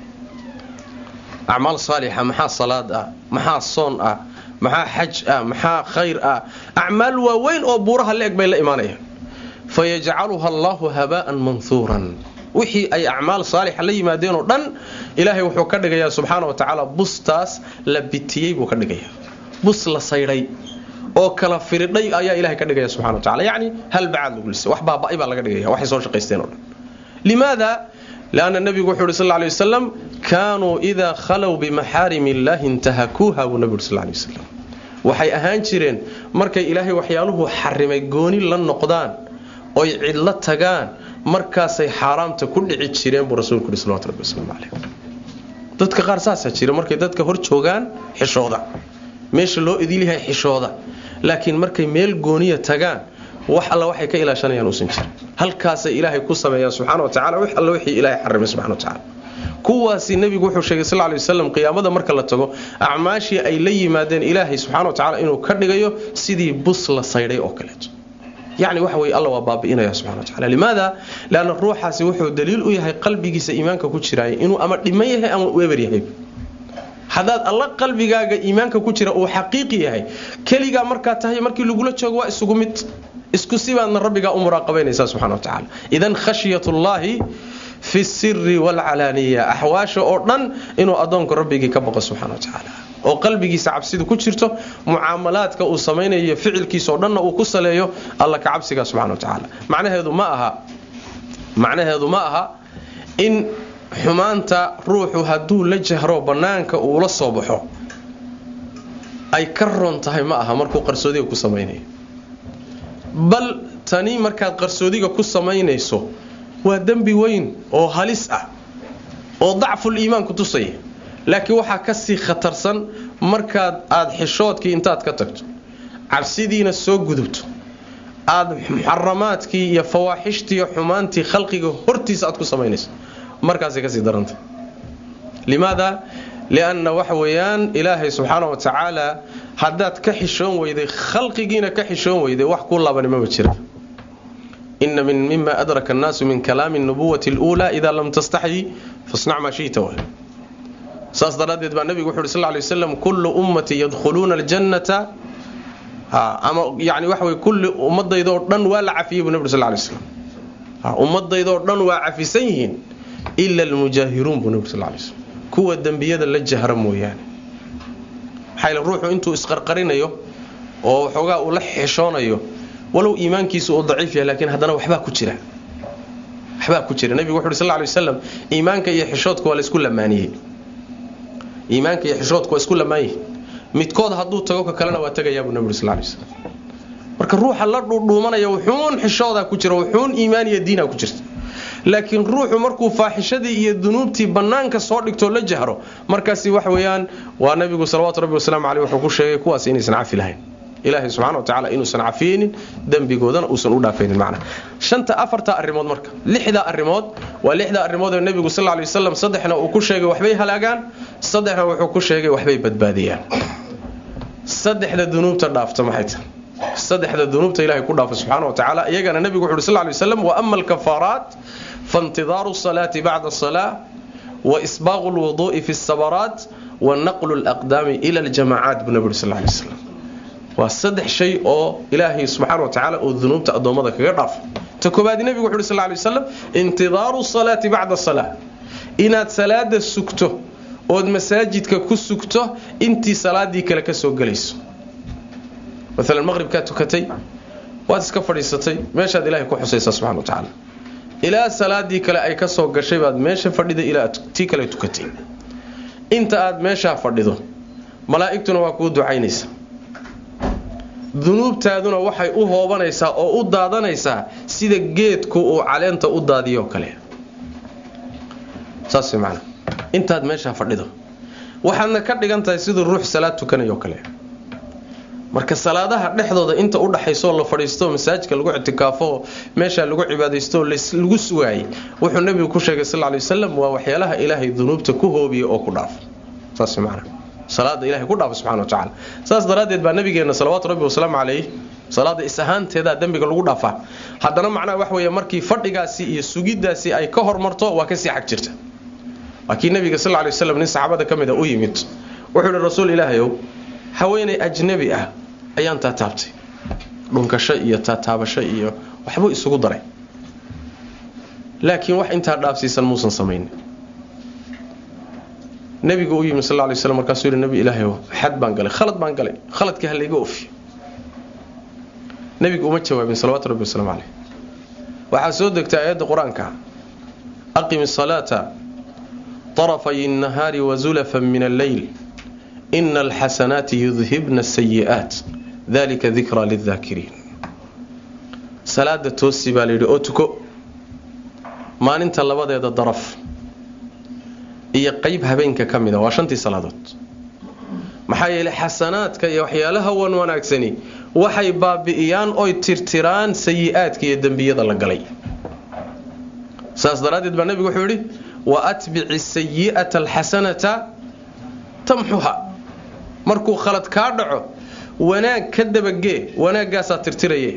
acmaal saalixa maxaa salaad ah maxaa soon ah maxaa xaj ah maxaa khayr ah acmaal waaweyn oo buuraha la eg bay la imaanayaan fayajcaluha allahu habaa'an manhuuran wixii ay acmaal saalixa la yimaadeen oo dhan ilaahay wuxuu ka dhigayaa subxaana wa tacaala bustaas la bitiyey buu ka dhigayaa bus la saydhay oo kala firidhay ayaa ilahay ka dhigaya subxana wa tacala yacni hal bacaad lagu lisay wax baaba'ay baa laga dhigaya waxay soo shaqaysteen oo dhan limaada lianna nebigu wuxuu uhi sal lla lay wasalam kaanuu idaa khalow bimaxaarim illaahi intahakuuha buu nebigu uhi sal lay wasalam waxay ahaan jireen markay ilaahay waxyaaluhu xarimay gooni la noqdaan oy cidlo tagaan markaasay xaaraamta ku dhici jireen buu rasuulku uhi salawatu rabbi wasalaamu calayh dadka qaar saasaa jira markay dadka hor joogaan xishooda meesha loo idilyahay xishooda laakiin markay meel gooniya tagaan wax alla waxay ka ilaashanayaan uusan jirin halkaasay ilaahay ku sameeyaan subxana wa tacala wix alla wixii ilaahay xarimay subxana wa tacala kuwaasi nebigu wuxuu sheegay sal lay wasalam qiyaamada marka la tago acmaashii ay la yimaadeen ilaahay subxana wa tacala inuu ka dhigayo sidii bus la saydhay oo kaleeto yacni waxa weye alla waa baabi'inaya subxana wa tacala limaada leanna ruuxaasi wuxuu daliil u yahay qalbigiisa iimaanka ku jiraaya inuu ama dhiman yahay ama uu eber yahay haddaad alla qalbigaaga iimaanka ku jira uu xaqiiqi yahay keligaa markaa tahay markii lagula joogo waa isugu mid isku sibaadna rabbigaa u muraaqabaynaysaa subxana wa tacala idan khashyatullaahi fi siri waalcalaaniya axwaasha oo dhan inuu addoonku rabbigii ka baqo subxana wa tacaala oo qalbigiisa cabsidu ku jirto mucaamalaadka uu samaynayo ficilkiisa oo dhanna uu ku saleeyo alla ka cabsiga subxana wa tacaala macnaheedu ma aha macnaheedu ma aha in xumaanta ruuxu hadduu la jahro bannaanka uu la soo baxo ay ka roon tahay ma aha markuu qarsoodiga ku samaynayo bal tani markaad qarsoodiga ku samaynayso waa dembi weyn oo halis ah oo dacful iimaan ku tusaya laakiin waxaa kasii khatarsan markaad aada xishoodkii intaad ka tagto cabsidiina soo gudubto aada muxaramaadkii iyo fawaaxishtii xumaantii khalqiga hortiisa aad ku samaynayso markaasay kasii daranta limaada lianna waxa weeyaan ilaahay subxaana wa tacaala haddaad ka xishoon weyday khalqigiina ka xishoon weyday wax kuu laabanimama jira ina min mima adraka annaasu min kalaami nubuwati اluulaa idaa lam tastaxyi fasnac maa shita w saas daraaddeed baa nebigu wuxu uhi sal lay waslam kullu ummati yadkhuluuna aljannata ama yani waxa wey kulli ummadaydaoo dhan waa la cafiyey buu nebig sal lay slam ummadaydaoo dhan waa cafisan yihiin ila almujaahiruun buu nebig sal lay slm kuwa dembiyada la jahra mooyaane maxaa yl ruuxu intuu isqarqarinayo oo waxoogaa uu la xishoonayo walow iimaankiisu uu daciif yahay laakiin haddana waxbaa ku jira waxbaa ku jira nebigu wuxu uhi sal ly waslam iimaanka iyo xishoodka waa laysku lamaaniyey iimaanka iyo xishoodka waa isku lamaanyihi midkood hadduu tago ka kalena waa tegayaabuu nebi uri sal lay slam marka ruuxa la dhuudhuumanaya wuxuun xishoodaa ku jira wuxuun iimaaniya diina ku jirta laakiin ruuxu markuu faaxishadii iyo dunuubtii bannaanka soo dhigtoo la jahro markaasi wax weeyaan waa nebigu salawatu rabbi wasalaamu caleyh wuxuu ku sheegay kuwaas inaysan cafi lahayn ilaahay subxana wa tacala inuusan cafiyeynin dembigoodana uusan u dhaafaynin macna shanta afarta arrimood marka lixda arrimood waa lixda arrimood ee nebigu sal lay wasalam saddexna uu ku sheegay waxbay halaagaan saddexna wuxuu ku sheegay waxbay badbaadiyaan saddexda dunuubta dhaafta maxay tahay saddexda dunuubta ilahay ku dhaafa subxaana wa tacaala iyagana nebigu wuxu uhi sal lay waslam wa ama alkafaaraat faintidaaru salaati bacda asalaa wa isbaaqu lwuduu'i fi sabaraat wa naqlu laqdaami ila aljamacaat buu nebi uri sal lay waslam waa saddex shay oo ilaahay subxaana wa tacaala uu dunuubta addoommada kaga dhaafo ta koobaadi nebigu wuxu uhi sal lay waslam intidaaru salaati bacda salaa inaad salaada sugto ood masaajidka ku sugto intii salaadii kale ka soo gelayso maalan maqribkaa tukatay waad iska fadhiisatay meeshaad ilahay ku xusaysaa subxana wa tacaala ilaa salaadii kale ay ka soo gashay baad meesha fadhida ilaa tii kale tukatay inta aad meeshaa fadhido malaa'igtuna waa kuu ducaynaysa dunuubtaaduna waxay u hoobanaysaa oo u daadanaysaa sida geedku uu caleenta u daadiyoo kale saas macana intaad meeshaa fadhido waxaadna ka dhigan tahay siduu ruux salaad tukanayoo kale marka salaadaha dhexdooda inta u dhaxaysoo la fadhiisto masaajidka lagu ictikaafo meeshaa lagu cibaadaysto lagu sugaayay wuxuu nebigu ku sheegay sal lay wasalam waa waxyaalaha ilaahay dunuubta ku hoobiya oo ku dhaafo saas macana salaada ilahay ku dhaafo subxana wa tacala saas daraaddeed baa nabigeenna salawaatu rabbi wasalaamu calayh salaada is ahaanteedaa dembiga lagu dhaafaa haddana macnaha wax weeye markii fadhigaasi iyo sugiddaasi ay ka hormarto waa kasii xag jirta waa kii nabiga sal lay waslam nin saxaabada ka mid a u yimid wuxuu ihi rasuul ilaahayow haweenay ajnabi ah ayaan taataabtay dhunkasho iyo taataabasho iyo waxbuu isugu daray laakiin wax intaa dhaafsiisan muusan samaynin nabigu u yimi sal lay slam markaasuu yidhi nabi ilaahayow xad baan galay khalad baan galay khaladkii ha layga ofiyo nabigu uma jawaabin salawatu rabbi wasalaamu caleyh waxaa soo degtay aayadda qur-aanka aqim salaata طرفي النهار وزلفا من الليل إن الحسنات يذهبن السيئات ذلك ذكرى للذاكرين صلاة توسي باليري أوتكو ما ننت لبدا يدا ضرف إيا قيب هبينك كمدا واشنتي صلاة maxaa yeelay xasanaadka iyo waxyaalaha wan wanaagsani waxay baabi'iyaan oy tirtiraan sayi-aadka iyo dembiyada la galay saas daraaddeed baa nebigu wuxuu yidhi wa atbici sayi'ata alxasanata tamxuha markuu khalad kaa dhaco wanaag ka dabagee wanaaggaasaa tirtiraye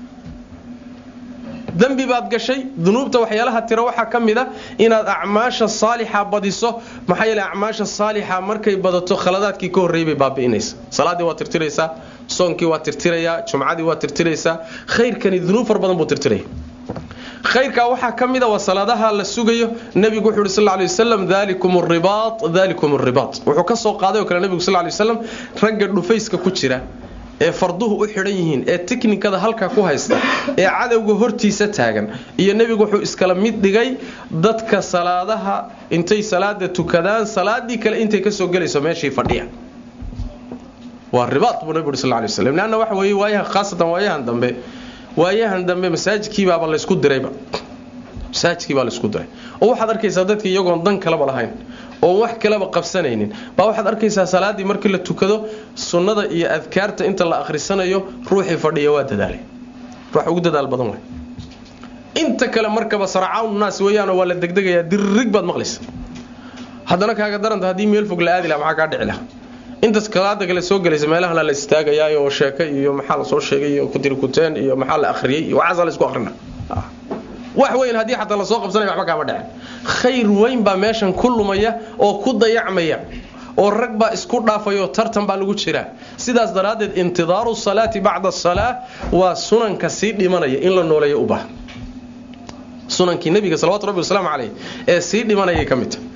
dembi baad gashay dunuubta waxyaalaha tira waxaa ka mid a inaad acmaasha saalixa badiso maxaa yeele acmaasha saalixa markay badato khaladaadkii ka horreeyay bay baabi'inaysa salaaddii waa tirtiraysaa soonkii waa tirtirayaa jumcadii waa tirtiraysaa khayrkani dunuub far badan buu tirtiraya khayrkaa waxaa ka mid a waa salaadaha la sugayo nebigu wuxuu yhi sal ly wasalam dalikum ribaat dalikum ribaat wuxuu ka soo qaaday oo kale nebigu sal ly wasalam ragga dhufayska ku jira ee farduhu u xidhan yihiin ee tiknikada halkaa ku haysta ee cadowga hortiisa taagan iyo nebigu wuxuu iskala mid dhigay dadka salaadaha intay salaada tukadaan salaadii kale intay kasoo gelayso meeshii fadhiya waa ribaat buu nebigu sal ly waslam leanna waxa weeye waayaha khaasatan waayahan dambe waayahan dambe masaajidkiibaaba laysku dirayba masaajidkiibaa laysku diray oo waxaad arkaysaa dadka iyagoon dan kaleba lahayn oon wax kaleba qabsanaynin baa waxaad arkaysaa salaaddii markii la tukado sunnada iyo adkaarta inta la akhrisanayo ruuxii fadhiya waa dadaalay ruux ugu dadaal badan way inta kale markaba sarcawn naas weeyaanoo waa la degdegayaa dirrig baad maqlaysa haddana kaaga daranta haddii meel fog la aadi laha maxaa kaa dhici laha intaas kalaada kale soo gelaysa meelahana la istaagayaa oo sheeke iyo maxaa la soo sheegay iyo kutirikuteen iyo maxaa la akhriyey iyo waxaasa la isku akhrina wax weyn haddii xataa lasoo qabsanaya waxba kaama dhacen khayr weyn baa meeshan ku lumaya oo ku dayacmaya oo rag baa isku dhaafaya oo tartan baa lagu jiraa sidaas daraaddeed intidaaru salaati bacda asalaa waa sunanka sii dhimanaya in la nooleeyo u baahan sunankii nebiga salawatu rabbi wasalaamu caleyh ee sii dhimanayay ka mid tahay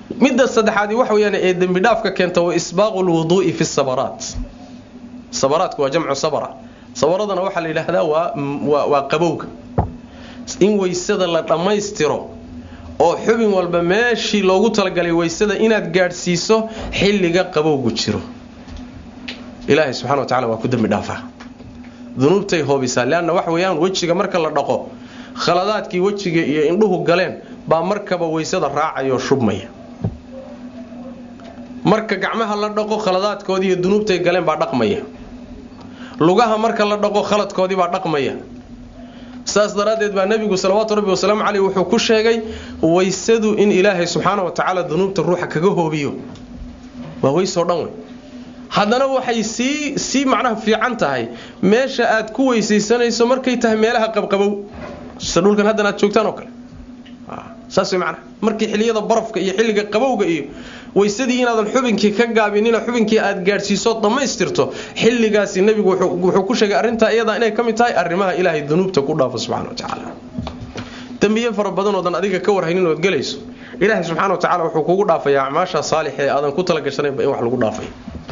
midda saddexaadi waxa weyaan ee dembi dhaafka keenta wa isbaaqu lwuduu'i fi sabaraat sabaraatku waa jamcu sabra sabaradana waxaa la yidhaahdaa waa waa qabowga in weysada la dhammaystiro oo xubin walba meeshii loogu talagalay weysada inaad gaadhsiiso xilliga qabowgu jiro ilaahay subxana wa tacala waa ku dembi dhaafaa dunuubtay hoobisaa leanna waxa weeyaan wejiga marka la dhaqo khaladaadkii wejiga iyo indhuhu galeen baa markaba weysada raacayoo shubmaya marka gacmaha la dhaqo khaladaadkoodii iyo dunuubtay galeen baa dhaqmaya lugaha marka la dhaqo khaladkoodii baa dhaqmaya saas daraaddeed baa nebigu salawaatu rabbi wasalaamu caleyh wuxuu ku sheegay weysadu in ilaahay subxaana wa tacaala dunuubta ruuxa kaga hoobiyo waa weysoo dhan wey haddana waxay sii sii macnaha fiican tahay meesha aad ku weysaysanayso markay tahay meelaha qabqabow sida dhulkan haddana aad joogtaan oo kale saas way macnaha markii xilliyada barafka iyo xilliga qabowga iyo weysadii inaadan xubinkii ka gaabinina xubinkii aad gaadhsiiso dhammaystirto xilligaasi nebigu wuxuu ku sheegay arrintaa iyadaa inay ka mid tahay arrimaha ilaahay dunuubta ku dhaafo subxana wa tacaala dembiye fara badanoodan adiga ka warhaynin ood gelayso ilaahay subxana wa tacala wuxuu kugu dhaafayaa acmaasha saalixa ee aadan ku talagashanaynba in wax lagu dhaafay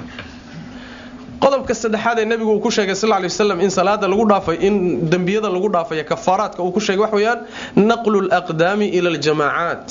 qodobka saddexaad ee nebigu uu ku sheegay sal lay waslam in salaada lagu dhaafay in dembiyada lagu dhaafaya kafaaraadka uu ku sheegay wax weeyaan naqlu laqdaami ila aljamaacaat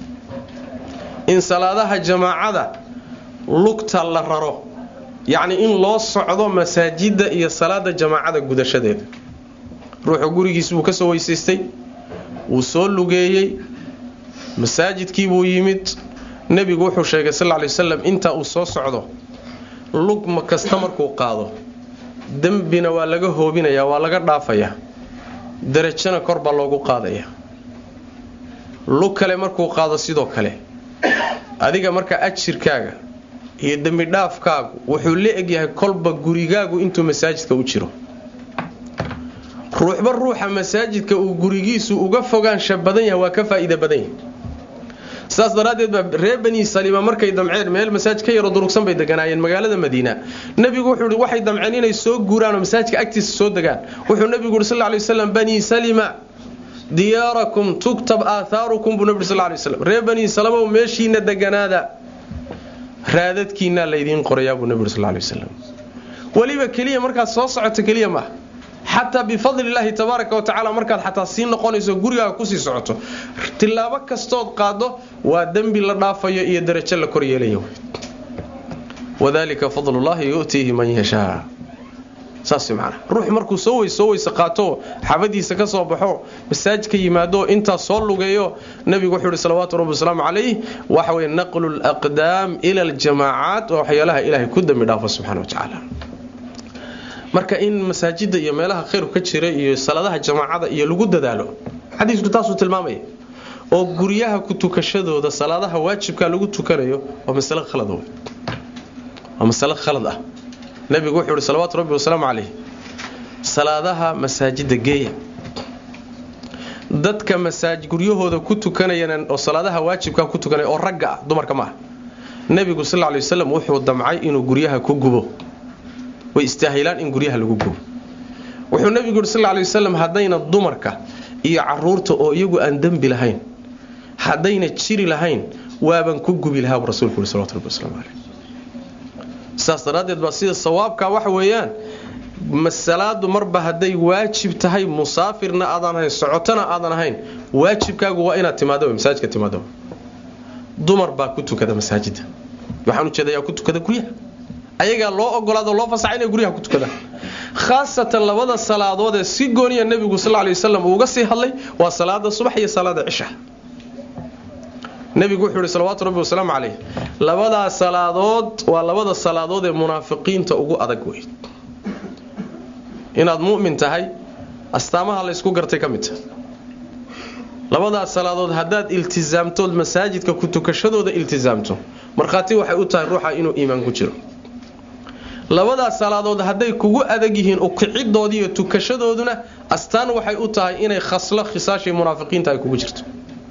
in salaadaha jamaacada lugta la raro yacni in loo socdo masaajidda iyo salaada jamaacada gudashadeeda ruuxu gurigiis buu ka soo weysaystay wuu soo lugeeyey masaajidkii buu yimid nebigu wuxuu sheegay sal lay wasalam intaa uu soo socdo lugma kasta markuu qaado dembina waa laga hoobinayaa waa laga dhaafayaa darajana kor baa loogu qaadayaa lug kale markuu qaado sidoo kale adiga marka ajirkaaga iyo dembi dhaafkaagu wuxuu la egyahay kolba gurigaagu intuu masaajidka u jiro ruuxba ruuxa masaajidka uu gurigiisu uga fogaansha badan yahay waa ka faa'iida badan yahay sidaas daraaddeed baa reer bani saliima markay damceen meel masaajid ka yaro durugsan bay deganaayeen magaalada madiina nebigu wuxuu i waxay damceen inay soo guuraan oo masaajidka agtiisa soo degaan wuxuu nebigu yuri sal lay waslam bani salima diyaarakum tuktab aahaarukum buu nebi sal lay waslam reer bani salamow meeshiina deganaada raadadkiinaa laydiin qorayaa buu nebi uri sal lay waslam weliba keliya markaad soo socoto keliya maaha xataa bifadli illaahi tabaaraka wa tacaala markaad xataa sii noqonayso gurigaaga kusii socoto tilaabo kastood qaado waa dembi la dhaafayo iyo darajo la kor yeelaya wadalika fadlullahi yu'tiihi man yashaa saas macana ruux markuu soo weys soo weyse qaato xabadiisa ka soo baxo masaajid ka yimaado intaas soo lugeeyo nebigu wuxuu ihi salawaatu rabbi wasalaamu calayh waxa weye naqlu laqdaam ila aljamaacaat waa waxyaalaha ilaahay ku dembi dhaafo subxana wa tacaala marka in masaajida iyo meelaha khayrku ka jira iyo salaadaha jamaacada iyo lagu dadaalo xadiisku taasuu tilmaamaya oo guryaha ku tukashadooda salaadaha waajibka lagu tukanayo waa masalo khalad wey waa masalo khalad ah nebigu wuxuu ihi salawaatu rabbi wasalaamu calayh salaadaha masaajida geeya dadka masaaj guryahooda ku tukanayana oo salaadaha waajibka ku tukanaya oo ragga ah dumarka maaha nebigu sal lla lay wasalam wuxuu damcay inuu guryaha ku gubo way istaahilaan in guryaha lagu gubo wuxuu nebigu yuri sal lay wasalam haddayna dumarka iyo caruurta oo iyagu aan dembi lahayn haddayna jiri lahayn waaban ku gubi lahaa buu rasuulku yuri salawatu rabbi waslamu caleyh saas daraaddeed baa sida sawaabka waxa weeyaan masalaadu marba hadday waajib tahay musaafirna aadan ahayn socotona aadan ahayn waajibkaagu waa inaad timaado masaajidka timaado dumar baa ku tukada masaajida waxaan ujeedayaa ku tukada guryaha ayagaa loo ogolaado loo fasaxa inay guryaha ku tukadaan khaasatan labada salaadood ee si gooniya nebigu sal lay wasalam uuga sii hadlay waa salaada subax iyo salaada cisha nebigu wuxuu ihi salawaatu rabbi wasalaamu caleyh labadaa salaadood waa labada salaadood ee munaafiqiinta ugu adag wey inaad mu'min tahay astaamaha laysku gartay ka mid tahay labadaas salaadood haddaad iltisaamtood masaajidka ku tukashadooda iltisaamto markhaati waxay u tahay ruuxa inuu iimaan ku jiro labadaas salaadood hadday kugu adag yihiin ukicidoodi iyo tukashadooduna astaan waxay u tahay inay khaslo khisaashii munaafiqiinta ay kugu jirto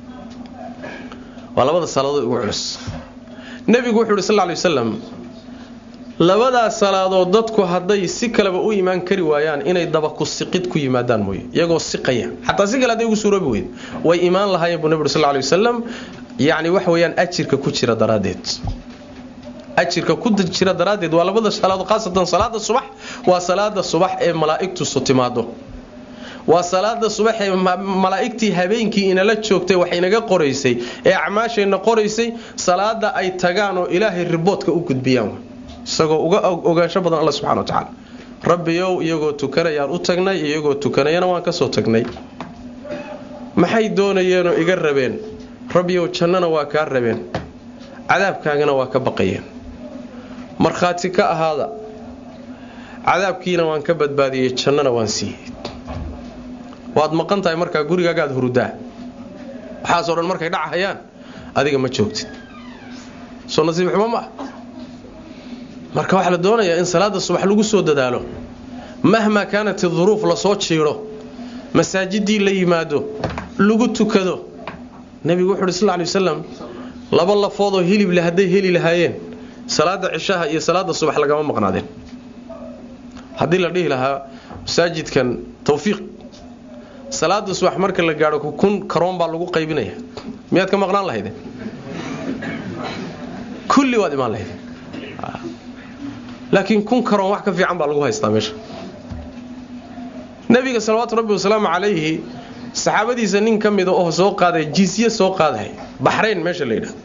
waa labada salaadood ugu culus nebigu wuxuu uhi sal lay wasalam labadaas salaadood dadku hadday si kaleba u imaan kari waayaan inay dabaku siqid ku yimaadaan mooye iyagoo siqaya xataa si kale hadday ugu suuroobi weyd way imaan lahaayeen buu nebi uri sal lay wasalam yacni waxa weeyaan ajirka ku jira daraaddeed ajirka ku jira daraaddeed waa labada salaadood khaasatan salaada subax waa salaada subax ee malaa'igtu su timaado waa salaada subax ee malaa'igtii habeenkii inala joogtay wax inaga qoraysay ee acmaasheenna qoraysay salaada ay tagaan oo ilaahay riboodka u gudbiyaan isagoo uga ogaansho badan alla subxana wa tacaala rabbiyow iyagoo tukanayaan u tagnay iyagoo tukanayana waan ka soo tagnay maxay doonayeenoo iga rabeen rabbiyow jannana waa kaa rabeen cadaabkaagana waa ka baqayeen markhaati ka ahaada cadaabkiina waan ka badbaadiyey jannana waan siiyey waad maqan tahay markaa gurigaagaad hurudaa waxaasoo dhan markay dhacahayaan adiga ma joogtid soo nasiib xumo ma ah marka waxaa la doonayaa in salaada subax lagu soo dadaalo mahmaa kaanat iduruuf lasoo jiidho masaajidii la yimaado lagu tukado nebigu wuxu uhi sal lay wasalam laba lafoodoo hilible hadday heli lahaayeen salaada cishaha iyo salaada subax lagama maqnaadeen haddii la dhihi lahaa masaajidkan tawfiiq salaada subax marka la gaadho kun karoon baa lagu qaybinaya miyaad ka maqnaan lahayde kulli waad imaan lahayde laakiin kun karoon wax ka fiican baa lagu haystaa meesha nebiga salawaatu rabbi wasalaamu calayhi saxaabadiisa nin ka mida oo soo qaaday jizye soo qaadahay baxrayn meesha la yidhahdo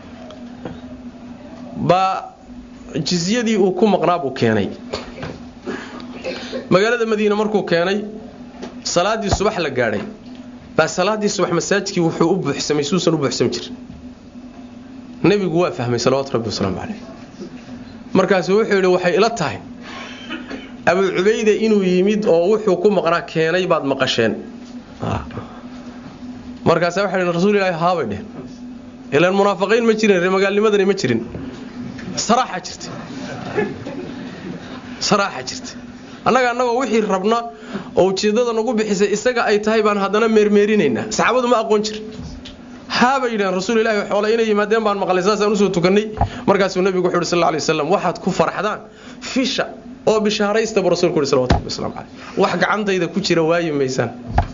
baa jizyadii uu ku maqnaa buu keenay magaalada madiine markuu keenay salaadii subax la gaadhay baa salaadii subax masaajidkii wuxuu u buuxsamay suusan u buuxsami jirin nebigu waa fahmay salawaatu rabbi wasalaamu calayh markaasu wuxuu yidhi waxay ila tahay abu cubayde inuu yimid oo wuxuu ku maqnaa keenay baad maqasheen markaasa waxa yidhi rasuul ilaahi haabay dheh ilaan munaafiqiin ma jirin reemagaalnimadani ma jirin saraaxa jirta saraaxa jirta annaga annagoo wixii rabna oo ujeeddada nagu bixisay isaga ay tahay baan haddana meermeerinaynaa saxaabadu ma aqoon jirin haabay yidhaheen rasuul ilahi xoola inay yimaadeen baan maqlay saasaan usoo tukannay markaasuu nebigu wuxu uhi sal lla lay waslam waxaad ku farxdaan fisha oo bishaaraysta buu rasulku uhi salawatu rabbi waslamu caleyh wax gacantayda ku jira waayi maysaan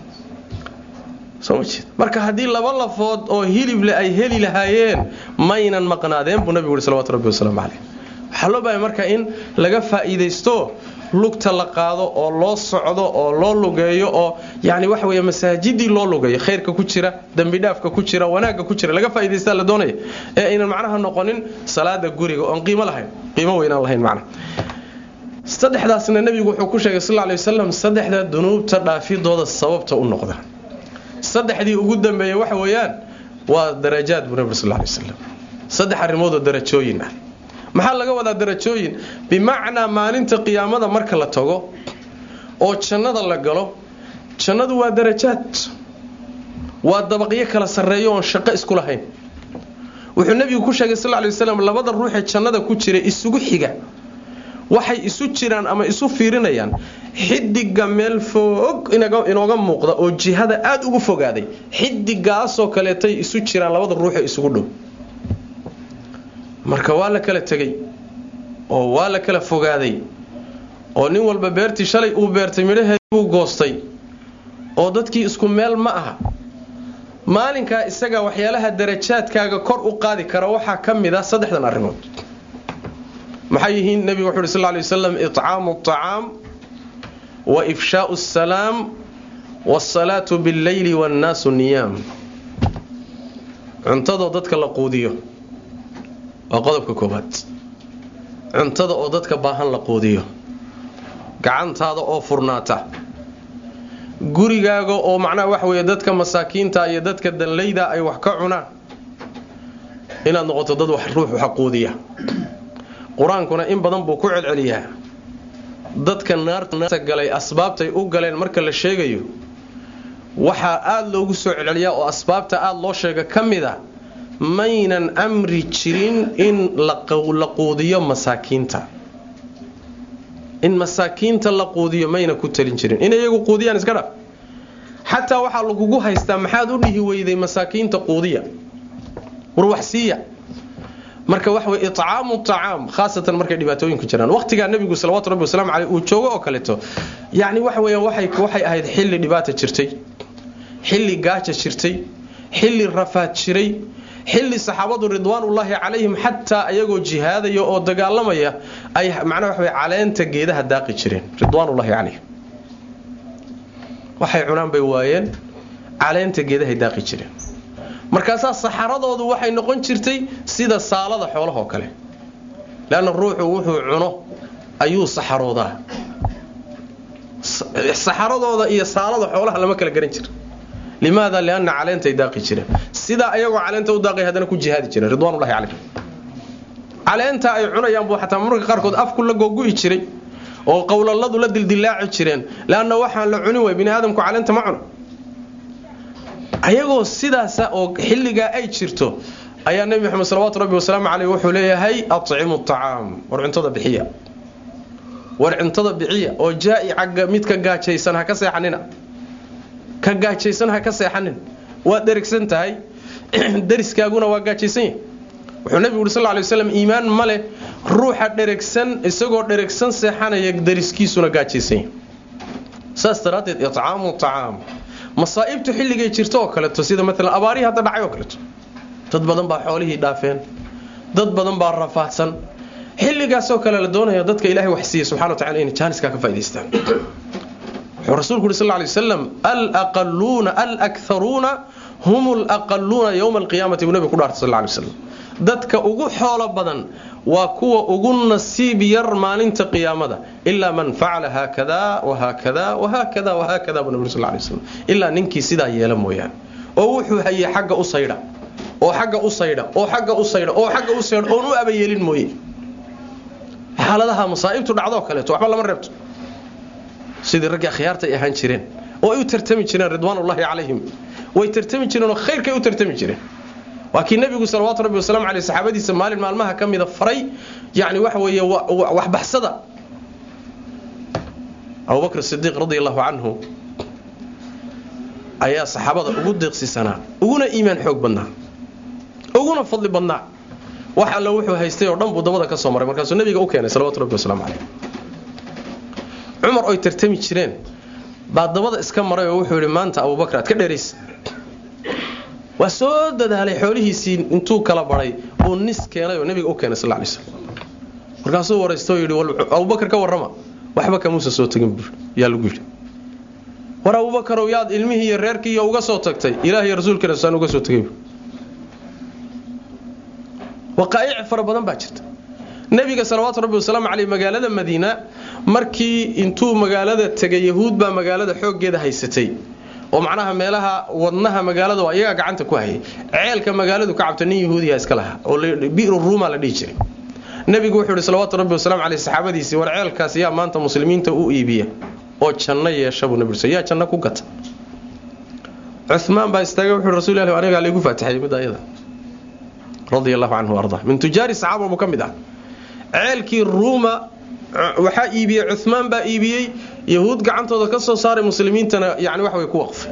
soo ma jeed marka haddii laba lafood oo hilible ay heli lahaayeen maynan maqnaadeen buu nabigu uhi salawatu rabbi wasalaamu caleyh waxaa loo bahay marka in laga faa'iidaysto lugta la qaado oo loo socdo oo loo lugeeyo oo yani waxa wey masaajidii loo lugeeyo khayrka ku jira dembidhaafka ku jira wanaagga ku jira laga faa'idaystaa la doonaya ee aynan macnaha noqonin salaada guriga oon qiimo lahayn qiimo weynaan lahayn macnaha saddexdaasna nebigu wuxuu ku sheegay sal lay wasalam saddexda dunuubta dhaafidooda sababta u noqda saddexdii ugu dambeeyey waxa weeyaan waa darajaad buu nabig sal lay wasalam saddex arrimoodoo darajooyin ah maxaa laga wadaa darajooyin bimacnaa maalinta qiyaamada marka la tago oo jannada la galo jannadu waa darajaad waa dabaqyo kala sarreeyo oon shaqo isku lahayn wuxuu nebigu ku sheegay sal lay waslam labada ruuxee jannada ku jira isugu xiga waxay isu jiraan ama isu fiirinayaan xidiga meel foog inooga muuqda oo jihada aada ugu fogaaday xidigaasoo kaleetay isu jiraan labada ruuxee isugu dhow marka waa la kala tegey oo waa la kala fogaaday oo nin walba beertii shalay uu beertay midhaheedii buu goostay oo dadkii isku meel ma aha maalinkaa isaga waxyaalaha darajaadkaaga kor u qaadi kara waxaa ka mid ah saddexdan arrimood maxay yihiin nebigu wuxu uhi sal lay waslam icaamu acaam wa ifshaau asalaam waasalaatu billeyli waannaasu niyaam cuntadoo dadka la quudiyo waa qodobka koowaad cuntada oo dadka baahan la quudiyo gacantaada oo furnaata gurigaaga oo macnaha waxa weeye dadka masaakiinta iyo dadka danlayda ay wax ka cunaan inaad noqoto dad wax ruux wax quudiya qur-aankuna in badan buu ku celceliyaa dadka naarta galay asbaabtay u galeen marka la sheegayo waxaa aada loogu soo celceliyaa oo asbaabta aada loo sheega ka mid a maynan amri jirin in la quudiyo masaakiinta in masaakiinta la quudiyo mayna ku talin jirin in iyagu quudiyaan iska dhaf xataa waxaa lagugu haystaa maxaad u dhihi weyday masaakiinta quudiya war wax siiya marka waxa wey icaamu acaam khaasatan markay dhibaatooyinku jiraan waqtigaa nebigu salawatu rabbi wasalaamu caleyh uu joogo oo kaleeto yacni waxa weeyaan waxay ahayd xilli dhibaata jirtay xilli gaaja jirtay xilli rafaad jiray xilli saxaabadu ridwaanullaahi calayhim xataa ayagoo jihaadaya oo dagaalamaya ay macnaha waxa caleenta geedaha daaqi jireen ridwaanullaahi calayhim waxay cunaan bay waayeen caleenta geedahay daaqi jireen markaasaa saxaradoodu waxay noqon jirtay sida saalada xoolahoo kale leanna ruuxu wuxuu cuno ayuu saxaroodaa saxaradooda iyo saalada xoolaha lama kala garan jira limaada lianna caleentay daaqi jireen sidaa ayagoo caleenta u daaqay haddana ku jihaadi jireen ridwanullahi calayhim caleenta ay cunayaan buu xataa mararka qaarkood afku la googu'i jiray oo qowlaladu la dildilaaci jireen leanna waxaan la cunin way bini aadamku caleenta ma cuno ayagoo sidaasa oo xilligaa ay jirto ayaa nebi maxamed salawatu rabbi wasalaamu caleyh wuxuu leeyahay atcimu acaam war cuntada bixiya war cuntada bixiya oo jaa'ica mid ka gaajaysan ha ka seexanina ka gaajaysan ha ka seexanin waad dherigsan tahay dariskaaguna waa gaajaysan yahay wuxuu nebigu uri sal ly waslam iimaan ma leh ruuxa dherigsan isagoo dherigsan seexanaya dariskiisuna gaajaysan yahay saas daraaddeed icaamu acaam masaa'ibtu xilligay jirto oo kaleeto sida maalan abaarihii hadda dhacay oo kaleeto dad badan baa xoolihii dhaafeen dad badan baa rafaadsan xilligaasoo kale la doonaya dadka ilaahay wax siiya subxana wa tacala inay jaaniskaa ka faa'idaystaan wuxuu rasuulku yuri sal ly wasalam alaqaluuna alakharuuna hum alaqaluuna yowma alqiyaamati buu nabiga ku dhaartay sal ly wasalam dadka ugu xoolo badan waa kuwa ugu nasiib yar maalinta qiyaamada ilaa man facala haakada wahaakada wahaakada wahaakada buu nabi sal ly wasalam ilaa ninkii sidaa yeela mooyaane oo wuxuu hayay xagga u saydha oo xagga u saydha oo xagga u saydha oo xagga u saydha oon u abayeelin mooye xaaladaha masaa'ibtu dhacdoo kaleeto waxba lama reebto sidii raggii akhyaarta ay ahaan jireen oo ay u tartami jireen ridwaanullaahi calayhim way tartami jireen oo khayrkay u tartami jireen waa kii nebigu salawaatu rabbi wasalaamu caleyh saxaabadiisa maalin maalmaha ka mida faray yacni waxa weeye waxbaxsada abubakr sidiiq radi allahu canhu ayaa saxaabada ugu deeqsisanaa uguna iimaan xoog badnaa uguna fadli badnaa wax alla wuxuu haystay oo dhan buu dabada ka soo maray markaasuu nabiga u keenay salawatu rabbi wasalaamu caleyh cumar oy tartami jireen baa dabada iska maray oo wuxuu yidhi maanta abubakr aad ka dheeraysa waa soo dadaalay xoolihiisii intuu kala baray buu nis keenay oo nabiga u keenay sal lay slam markaasuu waraysto yidhi abubakar ka warrama waxba kamuusa soo tegin buu yaa lagu yidhi war abubakarow yaad ilmihii iyo reerkiiiyo uga soo tagtay ilaah iyo rasuulkiina saan uga soo tegay waqaa'ic fara badan baa jirta nebiga salawaatu rabbi wasalaamu caleyh magaalada madiina markii intuu magaalada tegay yahuud baa magaalada xooggeeda haysatay oo macnaha meelaha wadnaha magaalada waa iyagaa gacanta ku hayay ceelka magaaladu ka cabta nin yahuudiya iska lahaa oo bi'ru ruuma la dhihi jiray nebigu wuxuu yihi salawaatu rabbi wasalamu caleyh saxaabadiisii war ceelkaas yaa maanta muslimiinta u iibiya oo janno yeesha buu nabi yaa janno ku gata cumaan baa istaagay wuxuu rasuul ilahi anigaa laygu faatixayay mid ayada radia allahu canhu arda min tujaari saxaaba buu ka mid ah ceelkii ruuma waxaa iibiyey cumaan baa iibiyey yahuud gacantooda ka soo saaray muslimiintana yani wax way ku waqfay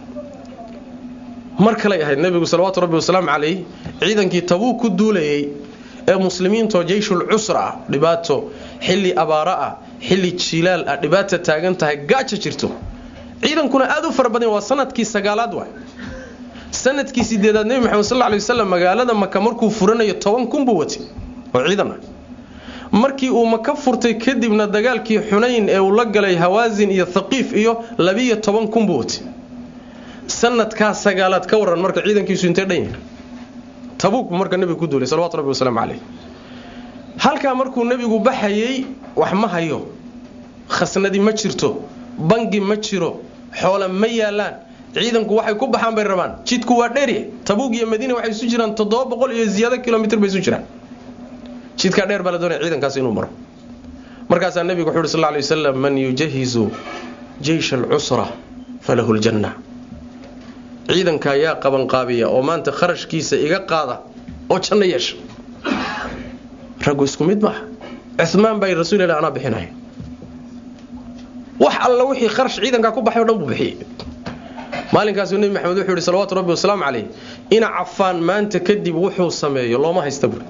mar kalay ahayd nebigu salawaatu rabbi wasalaamu calayh ciidankii tabuug ku duulayay ee muslimiintoo jeyshul cusra ah dhibaato xilli abaaro ah xilli jiilaal ah dhibaata taagan tahay gaaja jirto ciidankuna aad u fara badan waa sanadkii sagaalaad waay sanadkii sideedaad nebi maxamed sal lay wasalam magaalada maka markuu furanayo toban kun buu watay oo ciidan ah markii uu maka furtay kadibna dagaalkii xunayn ee uu la galay hawaasin iyo thaqiif iyo labiyo toban kun buu watay sanadkaa sagaalaad ka waran marka ciidankiisu intee dhan yahay tabuuk buu marka nebigu ku duulay salawatu rabbi wasalaamu caleyh halkaa markuu nebigu baxayey wax ma hayo khasnadi ma jirto bangi ma jiro xoole ma yaalaan ciidanku waxay ku baxaan bay rabaan jidku waa dheerya tabuug iyo madiina waxay isu jiraan toddoba boqol iyo ziyaado kilomitr bay isu jiraan jidkaa dheer baa la doonaya ciidankaas inuu maro markaasaa nebigu wuxu uhi sal lay wasalam man yujahizu jeysha alcusra falahu ljanna ciidanka ayaa qabanqaabiya oo maanta kharashkiisa iga qaada oo janno yeesha raggu isku mid maaha cumaan baa rasuul ilah anaa bixinaya wax alla wixii kharash ciidankaa ku baxay o dhan buu bixiyey maalinkaasuu nebi maxamed wuxuu yihi salawaatu rabbi wasalaamu caleyh ina cafaan maanta kadib wuxuu sameeyo looma haysta buuri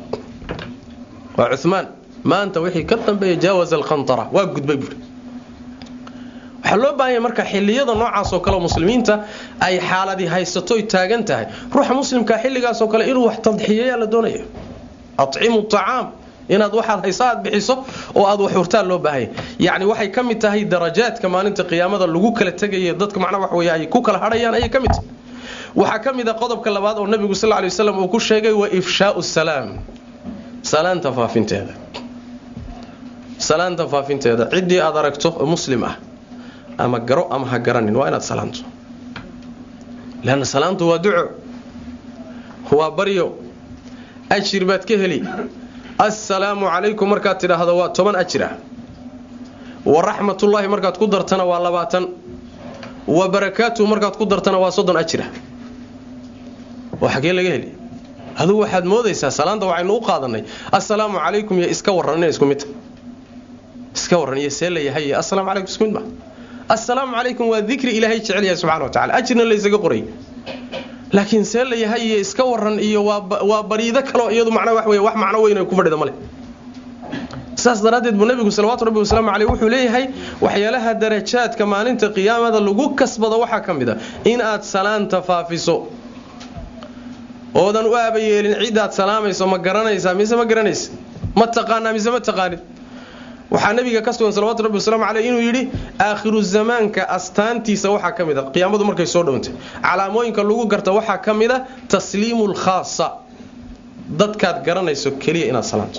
waa cumaan maanta wixii ka dambeeya jaawaza alkhantara waa gudbay buuri waxaa loo baahanya marka xilliyada noocaasoo kale muslimiinta ay xaaladii haysatoy taagan tahay ruuxa muslimka xilligaasoo kale inuu wax tadxiyeeyaa la doonaya acimu acaam inaad waxaad haysa aad bixiso oo aad wax hurtaan loo baahanya yacni waxay ka mid tahay darajaadka maalinta qiyaamada lagu kala tegaya dadka macnaa wax wey ay ku kala hadhayaan ayay ka mid tahay waxaa ka mid a qodobka labaad oo nabigu sal lay waslam uu ku sheegay wa ifshaau salaam salaanta faafinteeda salaanta faafinteeda ciddii aad aragto oo muslim ah ama garo ama ha garanin waa inaad salaanto leanna salaantu waa duco waa baryo ajir baad ka heli assalaamu calaykum markaad tidhaahdo waa toban ajir ah wa raxmatullaahi markaad ku dartana waa labaatan wa barakaatuhu markaad ku dartana waa soddon ajir ah oo xagee laga heli adugu waxaad moodaysaa salaanta waxaynu u qaadanay assalaamu calaykum iyo iska warran inay isku midta iska warran iyo see la yahay iyo assalaamu calaykum isku mid ma assalaamu calaykum waa dikri ilaahay jecel yahay subxana wa tacala ajirna laysaga qoray laakiin see la yahay iyo iska waran iyo waa bariido kaleo iyadu macnaa wax wey wax macno weyn ay ku fadhida male saas daraaddeed buu nebigu salawaatu rabbi wasalaamu caleyh wuxuu leeyahay waxyaalaha darajaadka maalinta qiyaamada lagu kasbado waxaa ka mid a in aad salaanta faafiso oodan u aabayeelin cidaad salaamayso ma garanaysaa mise ma garanaysa ma taqaanaa mise ma taqaanid waxaa nabiga ka sugan salawatu rabbi wasalaamu caleyh inuu yidhi aakhiru zamaanka astaantiisa waxaa ka mid a qiyaamadu markay soo dhowntay calaamooyinka lagu garta waxaa ka mid a tasliimu lkhaasa dadkaad garanayso keliya inaad salaanto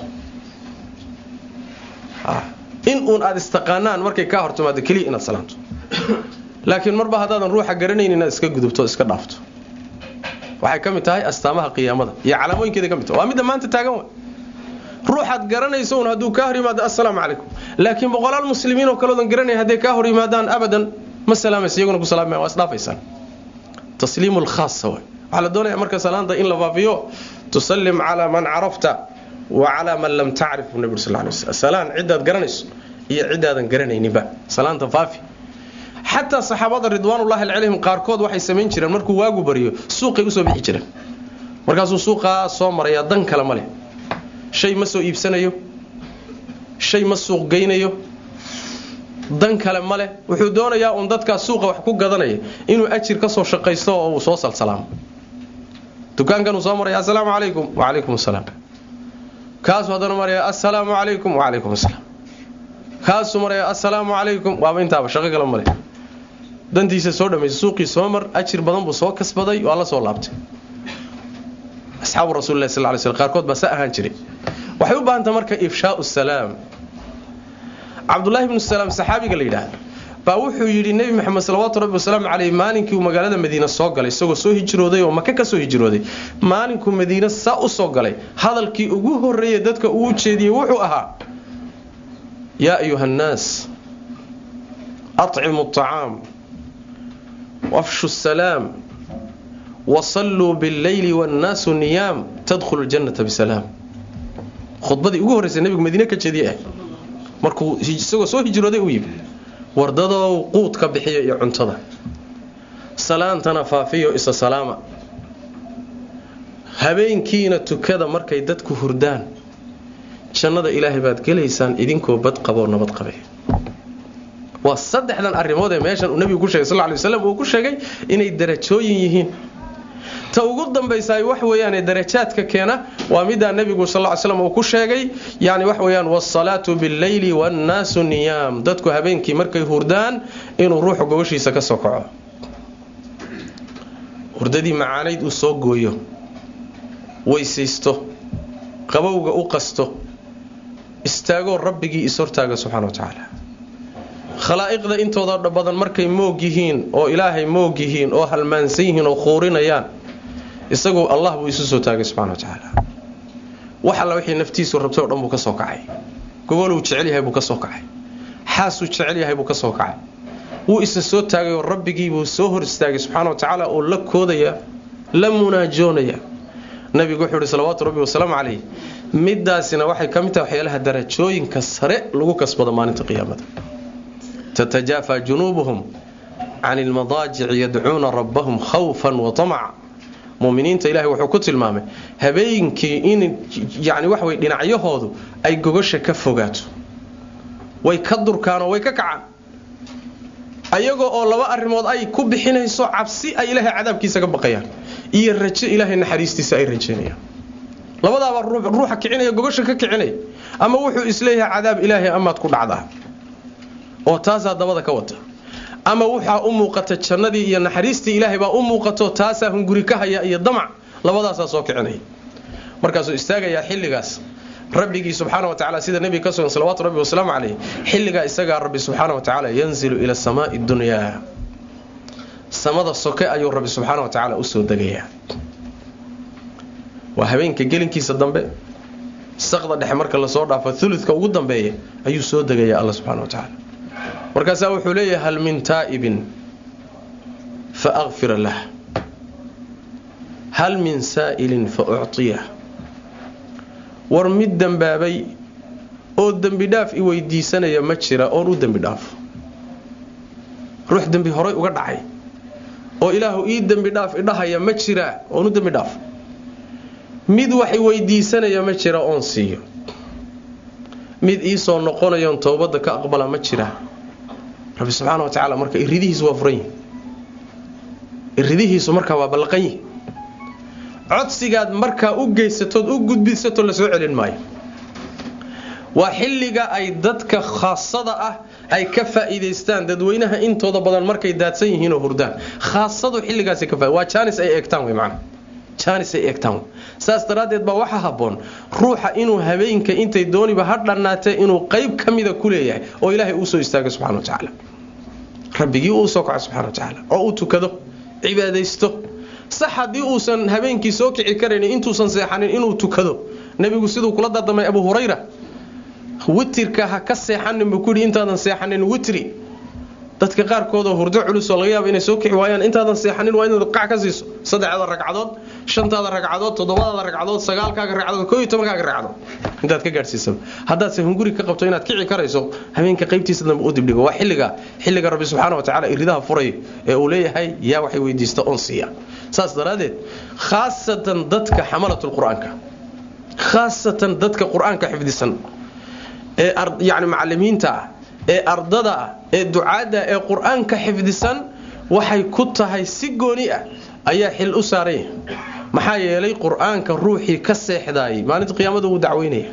in uun aad istaqaanaan markay kaa hortimaado keliya inaad salaanto laakiin marba haddaadan ruuxa garanayn inaad iska gudubto iska dhaafto waxay ka mid tahay astaamaha qiyaamada iyo calaamooyinkeeda ka mid tahay waa midda maanta taagan wa ruuxaad garanayso un hadduu kaa hor yimaado assalaamu calaykum laakiin boqolaal muslimiin oo kaloodan garanay hadday kaa hor yimaadaan abadan ma salaamaysa iyaguna ku salaamaya waa isdhaafaysaan tasliimu lkhaasa way waxaa la doonaya marka salaanta in la faafiyo tusallim calaa man carafta wa calaa man lam tacrif buu nabi sal lay waslam salaan ciddaad garanayso iyo ciddaadan garanayninba salaanta faafi xataa saxaabada ridwaanullahi calayhim qaarkood waxay samayn jireen markuu waagu bariyo suuqay usoo bixi jireen markaasuu suuqaa soo marayaa dan kale ma leh shay ma soo iibsanayo shay ma suuq geynayo dan kale ma leh wuxuu doonayaa uun dadkaa suuqa wax ku gadanaya inuu ajir ka soo shaqaysto oo uu soo salsalaamo dukaankanuu soo maraya assalaamu calaykum wacalaykum assalaam kaasuu haddana maraya assalaamu calaykum wacalaykum assalaam kaasuu maraya assalaamu calaykum waaba intaaba shaqo kale ma leh dantiisa soo dhamaysa suuqii soo mar ajir badan buu soo kasbaday waa la soo laabtay asxaabu rasulilah sal lay sl qaarkood baa sa ahaan jiray waxay u baahantah marka ifshaau salaam cabdullaahi bnu salaam saxaabiga la yidhaahda baa wuxuu yidhi nebi maxamed salawaatu rabbi wasalaamu caleyh maalinkii uu magaalada madiine soo galay isagoo soo hijrooday oo maka ka soo hijrooday maalinkuu madiine saa u soo galay hadalkii ugu horreeyey dadka uu jeediyey wuxuu ahaa yaa ayuha annaas acimu acaam wafshu salaam wasalluu billeyli wannaasu niyaam tadkhulu ljannata bisalaam khudbadii ugu horreysay nebigu madiine ka jeediyey ah markuu isagoo soo hijrooday u yimi wardadow quud ka bixiya iyo cuntada salaantana faafiyo isa salaama habeenkiina tukada markay dadku hurdaan jannada ilaahay baad gelaysaan idinkoo bad qaboo nabad qabe waa saddexdan arrimood ee meeshan uu nebigu ku shegay sal ly waslam uu ku sheegay inay darajooyin yihiin ta ugu dambaysaay wax weeyaane darajaadka keena waa middaa nebigu sal ly slam uu ku sheegay yani wax weeyaan waasalaatu billeyli waannaasu niyaam dadku habeenkii markay hurdaan inuu ruuxu gobashiisa ka soo kaco hurdadii macaanayd uu soo gooyo weysaysto qabowga u qasto istaagoo rabbigii ishortaaga subxana wa tacaala khalaa'iqda intooda badan markay moog yihiin oo ilaahay moog yihiin oo halmaansan yihiin oo quurinayaan isagu allah buu isu soo taagay subxana wa tacaala wax alla wixii naftiisu rabtay o dhan buu ka soo kacay gogoluu jecel yahay buu ka soo kacay xaasuu jecel yahay buu ka soo kacay wuu isa soo taagay oo rabbigiibuu soo hor istaagay subxaana wa tacaala oo la koodaya la munaajoonaya nabigu wuxuu ihi salawaatu rabbi wasalaamu calayh midaasina waxay ka mid tahay waxyaalaha darajooyinka sare lagu kasbado maalinta qiyaamada تتجافى جنوبهم عن المضاجع يدعون ربهم خوفا وطمعا muminiinta ilahay wuxuu ku tilmaamay habeenkii in yani wax way dhinacyahoodu ay gogosha ka fogaato way ka durkaanoo way ka kacaan ayagoo oo laba arrimood ay ku bixinayso cabsi ay ilaahay cadaabkiisa ka baqayaan iyo rajo ilaahay naxariistiisa ay rajaynayaan labadaaba ruuxa kicinaya gogosha ka kicinaya ama wuxuu isleeyahay cadaab ilaahay amaad ku dhacdaa oo taasaa dabada ka wata ama waxaa u muuqata jannadii iyo naxariistii ilaahay baa u muuqato taasaa hunguri ka haya iyo damac labadaasaa soo kicinaya markaasuu istaagayaa xilligaas rabbigii subxaana watacaala sida nebiga ka sugan salawatu rabbi wasalaamu caleyh xilligaa isagaa rabbi subxaana wa tacaala yanzilu ila samaai dunyaa samada soke ayuu rabbi subxaana wa tacaala usoo degayaa waa habeenka gelinkiisa dambe saqda dhexe marka lasoo dhaafo uludka ugu dambeeya ayuu soo degaya alla subxana wa tacaala markaasaa wuxuu leeyahay hal min taa'ibin fa akfira lah hal min saa'ilin fa ucطiyah war mid dembaabay oo dembi dhaaf i weydiisanaya ma jira oon u dembi dhaafo ruux dembi horay uga dhacay oo ilaahu ii dembi dhaaf idhahaya ma jiraa oon u dembi dhaafo mid wax i weydiisanaya ma jira oon siiyo mid iisoo noqonayoon towbadda ka aqbala ma jira rabbi subxaana wa tacaala marka iridihiisu waa furan yihi iridihiisu markaa waa ballaqan yihi codsigaad markaa u geysatood u gudbisato la soo celin maayo waa xilliga ay dadka khaasada ah ay ka faa'iidaystaan dadweynaha intooda badan markay daadsan yihiinoo hurdaan khaasadu xilligaas ka waa jaanis ay eegtaan wey macana jaanis ay eegtaan saas daraaddeed baa waxaa habboon ruuxa inuu habeenka intay dooniba ha dhannaatee inuu qayb ka mida ku leeyahay oo ilaahay uu soo istaago subxana wa tacaala rabbigii uu soo kaco subxana wa tacaala oo uu tukado cibaadaysto sax haddii uusan habeenkii soo kici karaynin intuusan seexanin inuu tukado nebigu siduu kula dardamay abu hurayra witirka ha ka seexanin buu kuyidhi intaadan seexanin witri dadka qaarkoodoo hurdo culusoo laga yaaba inay soo kici waayaan intaadan seexanin waa inaad qac ka siiso saddexda ragcadood shantaada ragcadood toddobadaada ragcadood sagaalkaaga ragcadood koo iyo tobankaaga ragcadood intaad ka gaadhsiisaba haddaadse hunguri ka qabto inaad kici karayso habeenka qaybtiisa dambe u dibdhigo waa xilliga xilliga rabbi subxaana wa tacala iridaha furay ee uu leeyahay yaa waxay weydiista oon siiya saas daraaddeed khaasatan dadka xamalatulqur-aanka khaasatan dadka qur-aanka xifdisan ee yani macalimiinta ah ee ardada ah ee ducaadda ee qur-aanka xifdisan waxay ku tahay si gooni ah ayaa xil u saaranya maxaa yeelay qur-aanka ruuxii ka seexdaayay maalinta qiyaamada wuu dacweynaya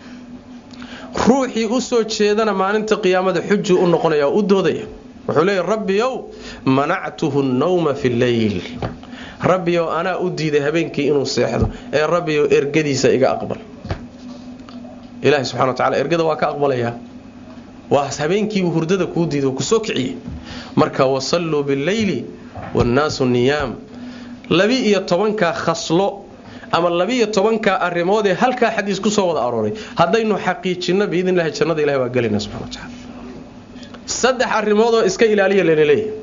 ruuxii u soo jeedana maalinta qiyaamada xujuu u noqonaya oo u doodaya wuxuu leeya rabbiyow manactuhu nnawma fi lleyl rabbiyow anaa u diiday habeenkii inuu seexdo ee rabbiyow ergadiisa iga aqbal ilaahay subxana wa tacala ergada waa ka aqbalayaa waa habeenkiibuu hurdada kuu diiday oo ku soo kiciyey marka wasalluu billeyli wannaasu niyaam labi-iyo tobankaa khaslo ama labi-iyo tobankaa arrimood ee halkaa xadiis ku soo wada arooray haddaynu xaqiijinno biidnillahi jannada ilahi waa gelayna subxana wa tacala saddex arrimoodoo iska ilaaliya layna leeyahay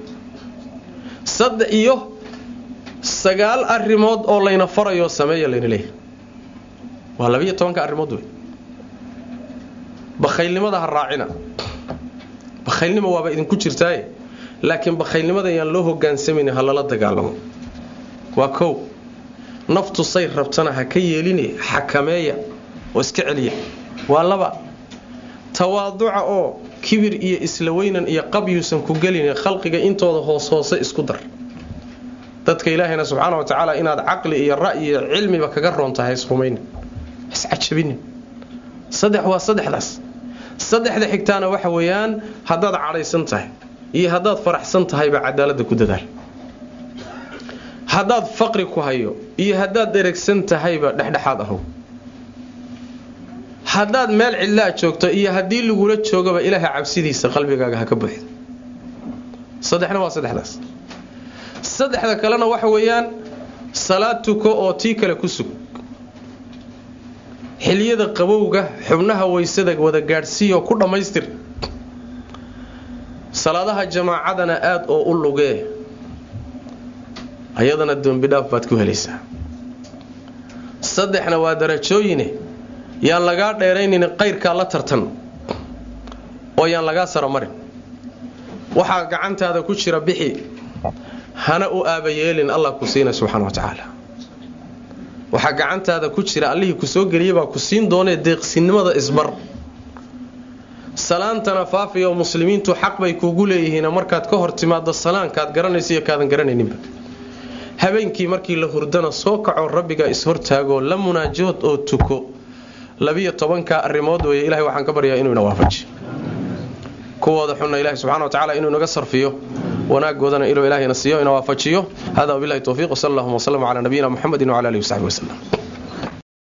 saddex iyo sagaal arrimood oo layna farayoo sameeya layna leeyahay waa labiiyo tobanka arrimood wey bakhaylnimada ha raacina bakhaylnimo waaba idinku jirtaaye laakiin bakhaylnimada yaan loo hogaansamayni ha lala dagaalamo waa kow naftu say rabtana ha ka yeeline xakameeya oo iska celiya waa laba tawaaduca oo kibir iyo isla weynan iyo qabyuusan ku gelin khalqiga intooda hoos hoose isku dar dadka ilaahayna subxaana wa tacaala inaad caqli iyo ra'yi iyo cilmiba kaga roontahay isrumaynin iscajabinin saddex waa saddexdaas saddexda xigtaana waxa weeyaan haddaad cadhaysan tahay iyo haddaad faraxsan tahayba cadaaladda ku dadaal haddaad faqri ku hayo iyo haddaad dheregsan tahayba dhexdhexaad ahow haddaad meel cidlaa joogto iyo haddii lagula joogaba ilaahay cabsidiisa qalbigaaga ha ka buuxdo saddexna waa saddexdaas saddexda kalena waxa weeyaan salaad tuko oo tii kale ku sug xiliyada qabowga xubnaha waysada wada gaadhsiiyoo ku dhammaystir salaadaha jamaacadana aad oo u lugee ayadana dembidhaaf baad ku helaysaa saddexna waa darajooyine yaan lagaa dheeraynin qayrkaa la tartan oo yaan lagaa saramarin waxaa gacantaada ku jira bixi hana u aabayeelin allah ku siina subxana wa tacaala waxaa gacantaada ku jira allihii ku soo geliyay baa ku siin doonee deeqsinimada isbar salaantana faafiyo muslimiintu xaq bay kuugu leeyihiin markaad ka hor timaado salaankaad garanaysa iyo kaadan garanayninba habeenkii markii la hurdana soo kaco rabbiga ishortaagoo la munaajood oo tuko labiyo tobanka arrimood weeye ilahay waxaan ka baryaa inuu ina waafaji kuwooda xunna ilahi subxana wa tacala inuu inaga sarfiyo wanaagoodana inuu ilahayna siiyo ina waafajiyo hada wabilahi towfiiq wsal allahuma wslm cala nabiyina muxamedi wcala alihi wasaxbi waslem